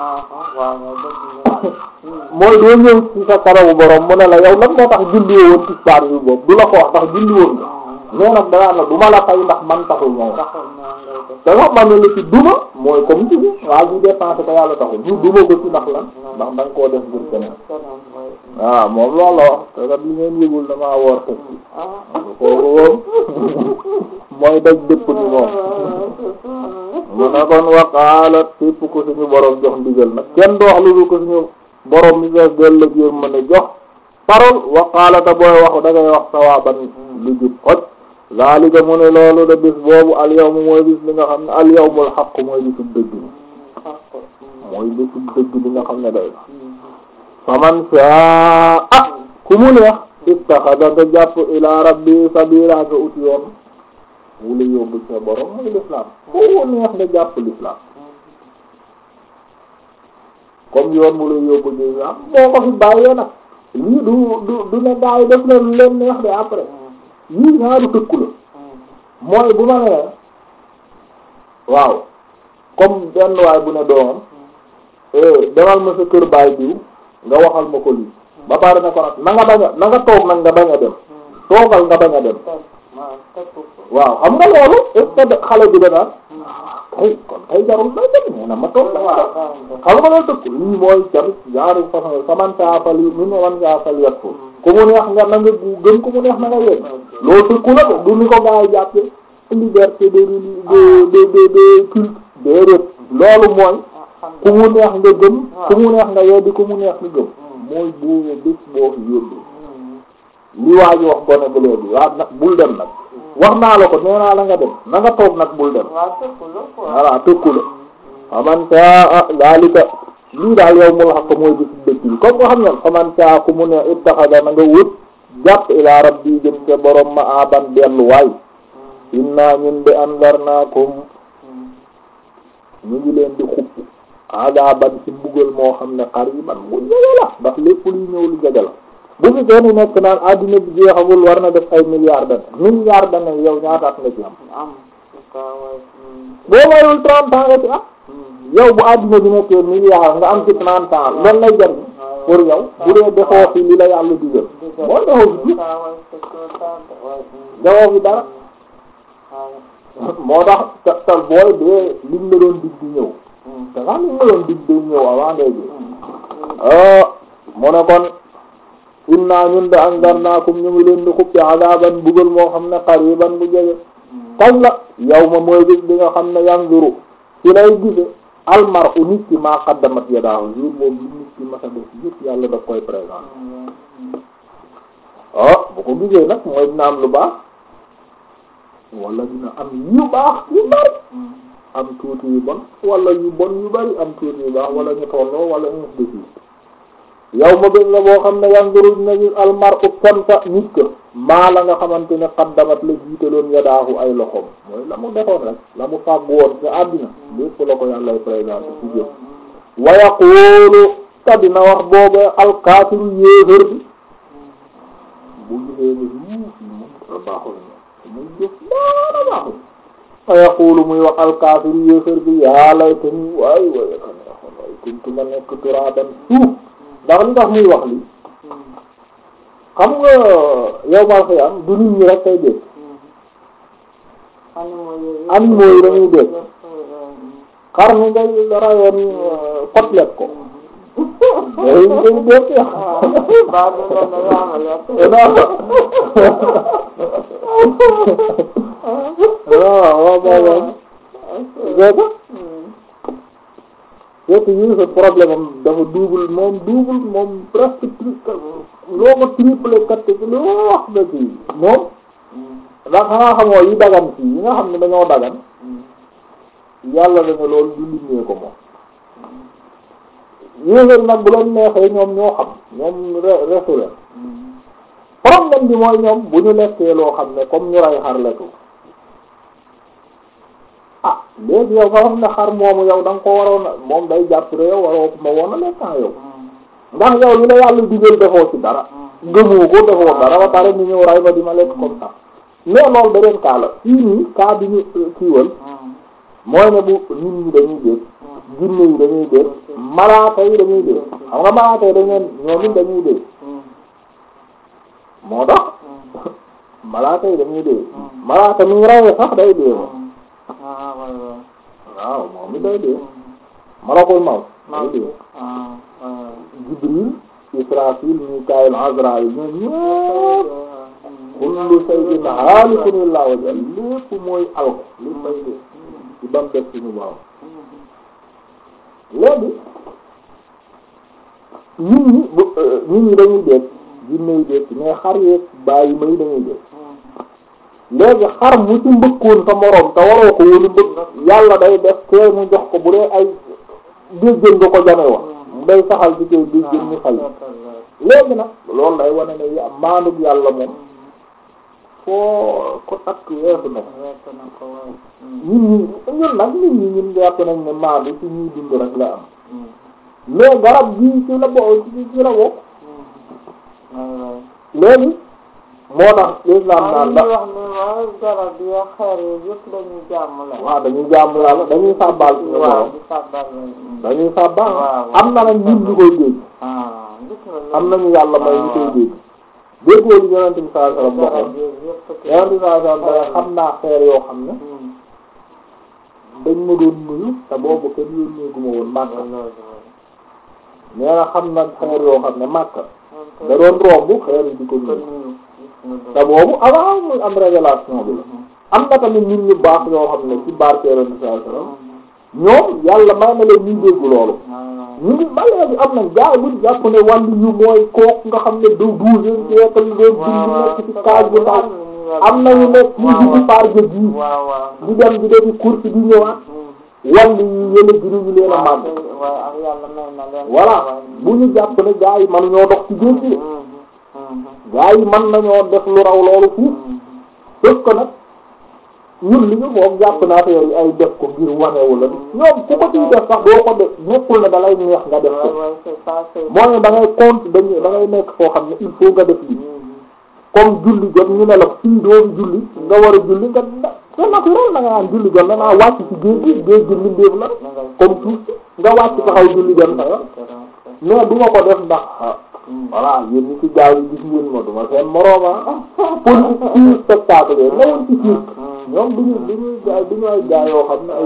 mooy doo ñëw ci sa karawu borom mu ne la yow lan moo tax julli woon ci baar bi boobu du la ko wax ndax julli woon nga mais nag danaa la du ma la fay ndax man taxul ñëw da nga xam ne la ci duma mooy comme ci waa ji dépensé ko yàlla taxul ñu duma ko ci ndax lan ndax da nga koo def ngir keneen waaw moom loolu la wax te kat li ngeen yëgul damaa woor teg ci kooku moom mooy daj dëpp ni moom mu ne kon waqaalat képp ko suñu borom jox ndigal nag kenn du wax lu dul ko suñu borom mi fees del la jéem mën a jox parole waqaalata booy wax da ngay wax sawaaban lu jub xoj zalika mu ne loolu de bis boobu al yawmu mooy bis li nga xam ne al yawmul xaq mooy bisu dëgg mooy bésu dëgg bi nga xam ne day na faman saa ah ku mu neex ittaxada nga jàpp ila rabbi sabila nga ut yoon wu la yóbbu sa borom muy l'islam ku mu neex nga jàpp l'islam comme yoon mu la yóbbu ci islam moo ko fi bàyyee nag lii du du du ne gaa yi def na lu leen neex de après yii ñaaru tëkku la mooy bu ma nee waaw comme benn waay bu ne doomam demal ma sa kër baay diw nga waxal ma ko lii ba pare ne ko nag na nga bañ a na nga toog nag nga bañ a dem toogal nga bañ a dem waaw xam nga loolu est-ce que xale bi danaan kay kon kay jarul may dem nee na ma toog la xam nga loolu tëkk lii mooy tamit genre façon saman saafal yi mu ne wan saafal yet ko ku mu neex nga na nga gën ku mu neex na nga yegg loolu tëkku la du ni ko gaa yi jàppe liberté de de de de culte déedéet loolu mooy ku mu neex nga gëm ku mu neex nga yeddi ku mu neex nga gëm mooy boo bés boo fi yóbbu li waa ji wax gone bu léegi waa nag bul dem nag wax naa la ko nee naa la nga dem na nga toog nag bul dem voilà tëkku la faman saa daalika lii daal yow mul xaq mooy bis dëkk bi comme nga xam ne faman saa ku mu ne ittaxada na nga wut jàpp ila rabbi jëm ca borom ma aban delluwaay inna ñun de andarnaakum ñu ngi leen di xupp adaban ci mbugal moo xam ne qariban bu jege la ndax lépp luy ñëw lu jege la bu fi kenn nekk naan adduna bi jeexagul war na def ay milliards d'années milliards d'années yow ñaata at nga ci am boo mayul trente ans nga ci am yow bu adduna bi nekkee milliards nga am ci trente ans loolu lay jar pour yow bu dee defoo fi li la yàlla digal boo defoo fi defoo fi dara moo tax te te booy dee liñ la doon dig di ñëw te sax liñ la doon dig di ñëw avant ngay dee mu ne kon inna ñun de andarnaakum ñu ngi leen di xuppi adaban bugal moo xam ne qariban bu jege kañ la yow ma mooy bis bi nga xam ne yanzuru ci lay gise almar u nit ki maa qaddamat yadaahu jour boobu li nit ki masa def yëpp yàlla daf koy présent ah bu ko gisee nag mooy dina am lu baax wala dina am yu baax yu bari am tuuti yu bon wala yu bon yu bari am tuuti yu baax wala ñu tolloo wala ñu def yow ma bés la boo xam ne yanzuru dina gis almar u kanta nit ka maa la nga xamante ne qaddamat la jiitaloon yadaahu ay loxoom mooy la mu defoon rek la mu fàgg woon ci àddina lépp la ko yàllay présenté ci jëf wa yaqulu te dina wax booba alkaafiru yéefër bi bu gisee ne yuuf yi moom dara baaxul ne muy jëf dara baaxul wa yaqulu muy wax alkaafiru yéefër bi yaa laytani waay waay ka neexoon waay kuntu ma nekk turaaban suuf ndax li tax muy wax li xam nga yow maa xëy am du nit ñi rek kay dégg animaux yi dañuy dégg xar mi ngay rayoon côtelette ko day day dégg waaw waaw moom fekk yi sa problème am dafa double moom double moom presque triple loo ko triple kat ci loo wax na ci moom ndax xanaa xamoo yi dagan ci yi nga xam ne dañoo dagan yàlla dana loolu du limee ko moom yéeséer nag bu leen neexee ñoom ñoo xam ñoom resu leen problème bi mooy ñoom bu ñu lekkee loo xam ne comme ñu rey xar lekku ah léegi yow nga xam ne xar moomu yow da nga ko waroon a moom day jàpp ne yow waroo ma woon a lekkaa yow ndax yow li la yàlla digal defoo ci dara gëmoo ko defoo dara ba pare ñu ñëw ray ba di ma lekk comme ça mais loolu beneen cas la fii nii cas bi ñu kiiwal mooy ne bu nit ñi dañuy dégg jinne yi dañuy dégg malaaka yi dañuy dégg xam nga malaaka yi dañu ñoom it dañuy dégg moo tax malaaka yi dañuy dégg malaaka mi ray sax day dégg waaw moom it day dee malakul mawt day dee Jibril Israfil Mikaayil Azraayil ñoom ñëpp kullu shay'in haalikun illaa wajhah lépp mooy alko li fay dee ci bam def suñu borom léegi nit ñi bu nit ñi dañuy dee jinne yi dee mais xar yeeg bàyyi may dañuy dee léegi xar mu ci mbëkkoon sa moroom te waroo ko wóolu mbëkk yàlla day def kee mu jox ko bu dee ay déggéen nga ko jame wax day saxal ci koy déggéen ñu fay léegi nag loolu day wane ne ya maanug yàlla moom foo ko takk weesu na ñun ñi ñun nag nit ñi ñun jàpp nañ ne maandu ci ñuy dund rek la am mais garab gii ci la bo ci ci la bokk léegi moo tax islam naan da wax ne waaw garab yi xeer yi yëpp dañuy jàmm la waaw dañuy jàmm la dañuy sàbbaal suñu waaw borom di sàbbal la dañuy sàbbaal waaw. am na nag ñun ñu koy dégg ah gis nga loolu. am nañu yàlla may ñu koy dégg déggoo li yonent bi sallallahu alayhi wasallam garab waxoon yi yëpp yonent bi sallallahu alayhi wasallam dana xam naa xeer yoo xam ne dañ ma doon nuyu te boobu kenn yónnee gu ma woon màkk nee na xam na xeer yoo xam ne màkk da doon romb xeer yi di ko nuyu te boobu avant muy am révélation bi la am na tamit nit ñu baax yoo xam ne ci barke yonent bi sallallahu alayhi wasallam ñoom yàlla may na leen ñuy dégg loolu ñu ngi ba léegi am nañ gars yi buñ jàpp ne wàllu yu mooy kooku nga xam ne du douzième siècle doon dund nekk ci kaaj bu ndaw am nañu nekk ñu dugg par jë gii waaw waaw di dem di defi course di ñëwaat wàllu yu yële gënuñu leen a màgg waaw ak yàlla may na leen voilà bu ñu jàpp ne gars yi man ñoo dox ci géej gi gars yi man nañoo def lu raw loolu fuuf sauf que nag ñun li ñu foog jàpp naa affaire yi ay def ko ngir wanewu la ñoom ku ko ciy def sax doo ko def nekkul ne da lay neex nga def ko waaw c'est ça c'est moo ne da ngay compte dañuy da ngay nekk foo xam ne il faut nga def lii comme julli jot ñu ne la fii doo julli nga war a julli nga da c'est naturel da nga naan julli jot na naa wàcc ci géej gi géej gi mbindeef la comme suuf si nga wàcc taxaw julli jot na yoon mais du ma ko def ndax ah voilà yéen ñi ci gaaw yi gis ngeen ma duma seen morooma politique ci spectacle yooyu newoon ci cirque ñoom duñu duñuy gaay duñu ay gaay yoo xam ne ay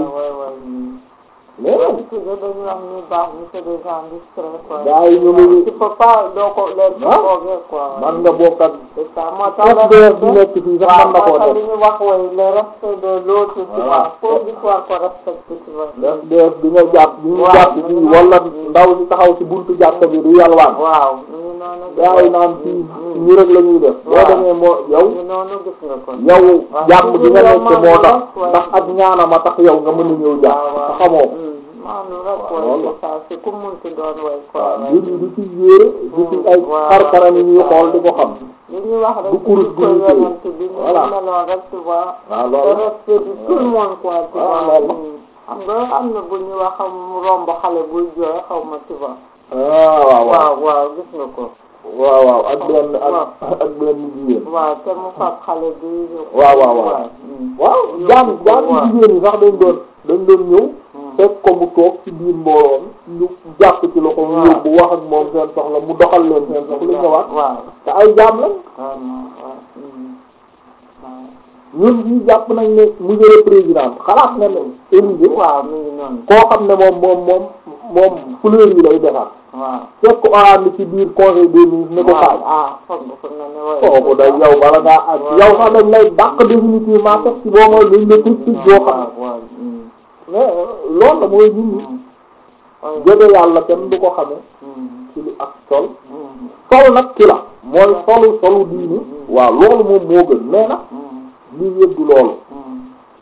mais dañu wax ni baax ni c'est des gens discrets quoi gars yi ñu ngi tu peux pas doo ko leen Ah. foogee quoi man nga bokk ak c'est ça moo tax FDF bi nekk fii sax man na koo waaw def li ñu wax way le respect de l'autre tu Voilà. vois faut di war ko respecter tu vois FDF bi nga jàpp bi ñu Waaw. jàpp fii wala ndaw si taxaw ci buntu jàkka bi du yalwaan waaw ñu ngi noonu gars yi naan fii ñu rek la ñuy def boo Waaw. demee moo yow ñu ngi noonu gis nga ko yow Waaw. jàmm bi nga nekk moo tax Waaw. ndax ak ñaanama tax yow nga mën a ñëw jàpp te xamoo ko maanu rek Waaw, way loolu la. c'est ça c'est ku munti doon way quoi waaw way. mbir yi du ci yére du ci ay Waaw. xarkaram yi ñuy xool di ko xam li ñuy wax rek du kurus ci ko gu ñu téye. yonent bi ñu Voilà. meloon rek tu vois waaw le loolu respect de tout le monde quoi tu Waaw, vois loolu la. xam nga am na bu ñu wax xam romb xale buy jooy xaw ma tu vois ah waaw waaw waaw waaw gis nga ko waaw waaw ak benn ak Waaw. ak benn jigéen waaw te mu fab xale bi Waaw, waaw, waaw. mm. waaw jaam jaam Waaw. jigéen yi sax dañ doon dañ doon ñëw Mm. fekk ko mu toog ci biir mbooloo mi ñu jàpp ci loxo mu Waaw. yóbbu wax ak moom seen soxla mu doxal leen seen soxla ñëwaat waaw te ay jaam lañ vraiment waaw mm. waaw ñun fii jàpp nañ ne monsieur le président xalaat na ne Élysée waaw mi ngi noonu koo xam ne moom moom moom moom fleur yi lay defar waaw fekk ko ànd ci biir conseil des ministres ne ko kaay ah foog nga ko ne ne way kooku day yow bala ngaa ak yow sax dañ lay dàq définitivement teg ci boo mooy dañ la tëj tëj boo xam waaw waaw mm. mais loolu la mooy nit ñi Mm. Ouais. jege yàlla kenn du ko xame Mm. ci lu ak sol Mm. sol nag ci la mooy solu solu diini waaw loolu moom moo gën mais nag Mm. lii yëpp du loolu Mm.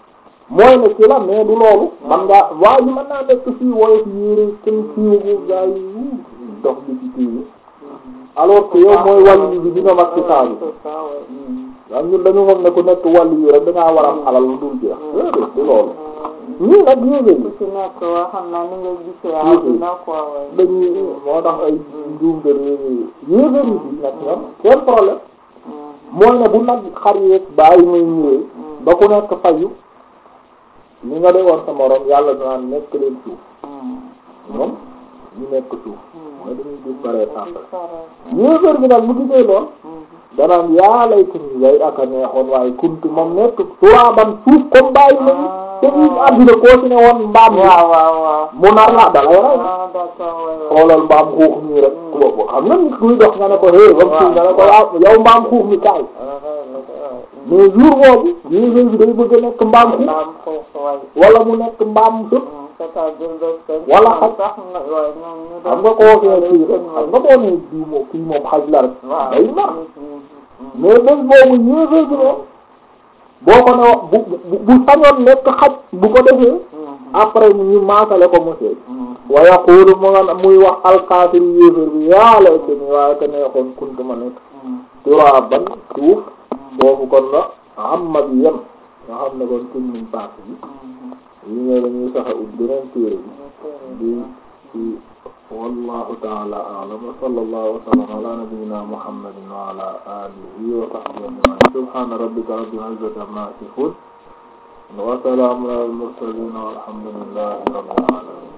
mooy ne ci la mais du loolu man ngaa waaye yi mën naa nekk fii woyof yére kenn siiwagu gaa yi wuu dox bi ci kii bi alors que yow mooy wàllu bi dina mag ci saa bi C'est ça, ouais. Mm. waaw ñun dañu foog ne ku nekk wàllu yi rek dangaa war a am alal lu dul jeex déedéet du loolu ñii nag yéegéey ku ci nekk waa xam naa ni nga gisee àdduna quoi ouais. dañuy moo tax ay njuumte réew yéegéer yi fii nag ñoom seen problème Mm. mooy ne bu nag xar yeeg bàyyi muy ñëwee ba ku nekk fayu li nga dee woon sa morom yàlla danaan nekk leen suuf Mm. ñoom ñu nekk suuf mooy dañuy disparaître Di après pare. yéegéer bi nag mu gisee lool Mm. danaan yaa lay kuntu yay ak a neexoon waaye kuntu moom nekk turaaban suuf comme bàyyi ma te ñu àddina koo ci ne woon mbaam mi waaw waaw waaw. mu nar la dalay rey ah d'accord ouais, ouais. xoolal mbaam xuux nii rek boobu xam nga nit kuy dox nga ne ko hé bam suuf nga ne ko waaw yow mbaam xuux mi kaay Ouais, ouais, ouais, ouais. mais jour boobu yéegéer bi day bëgg a nekk mbaam xuux Mbaam xuux waay. wala mu nekk mbaam sëp Mm. c'est-à-dire bés seen Wala ñoom xaj. sax nga waaye ñoom ñu xam doon nga koo fee kii rek seen xam nga boo nee kii moom kii moom xaj la rek waaw. day mar Mm, mm, mm. mais bés boobu yéegéer bi moom boo ko ne bu bu bu sañoon nekk xaj bu ko defee Mm, après ñu maasale ko mu seey mm, wa yaqulu mu nga muy wax alkaafir yéefér bi yaa laytani waaye te neexoon kuntu ma nekk turaban suuf boobu kon la amma bi yem nga xam ne kon suñ muñ paas bi yi ñëw dañuy saxa ut beneen téere bi di ci wallahu ta'ala a'lam wa sallallahu wa sallam ala nabiyyina muhammadin wa ala alihi wa sahbihi ajma'in subhana rabbika rabbil izzati amma yasifun wa salamun ala al mursalin walhamdulillahi rabbil alamin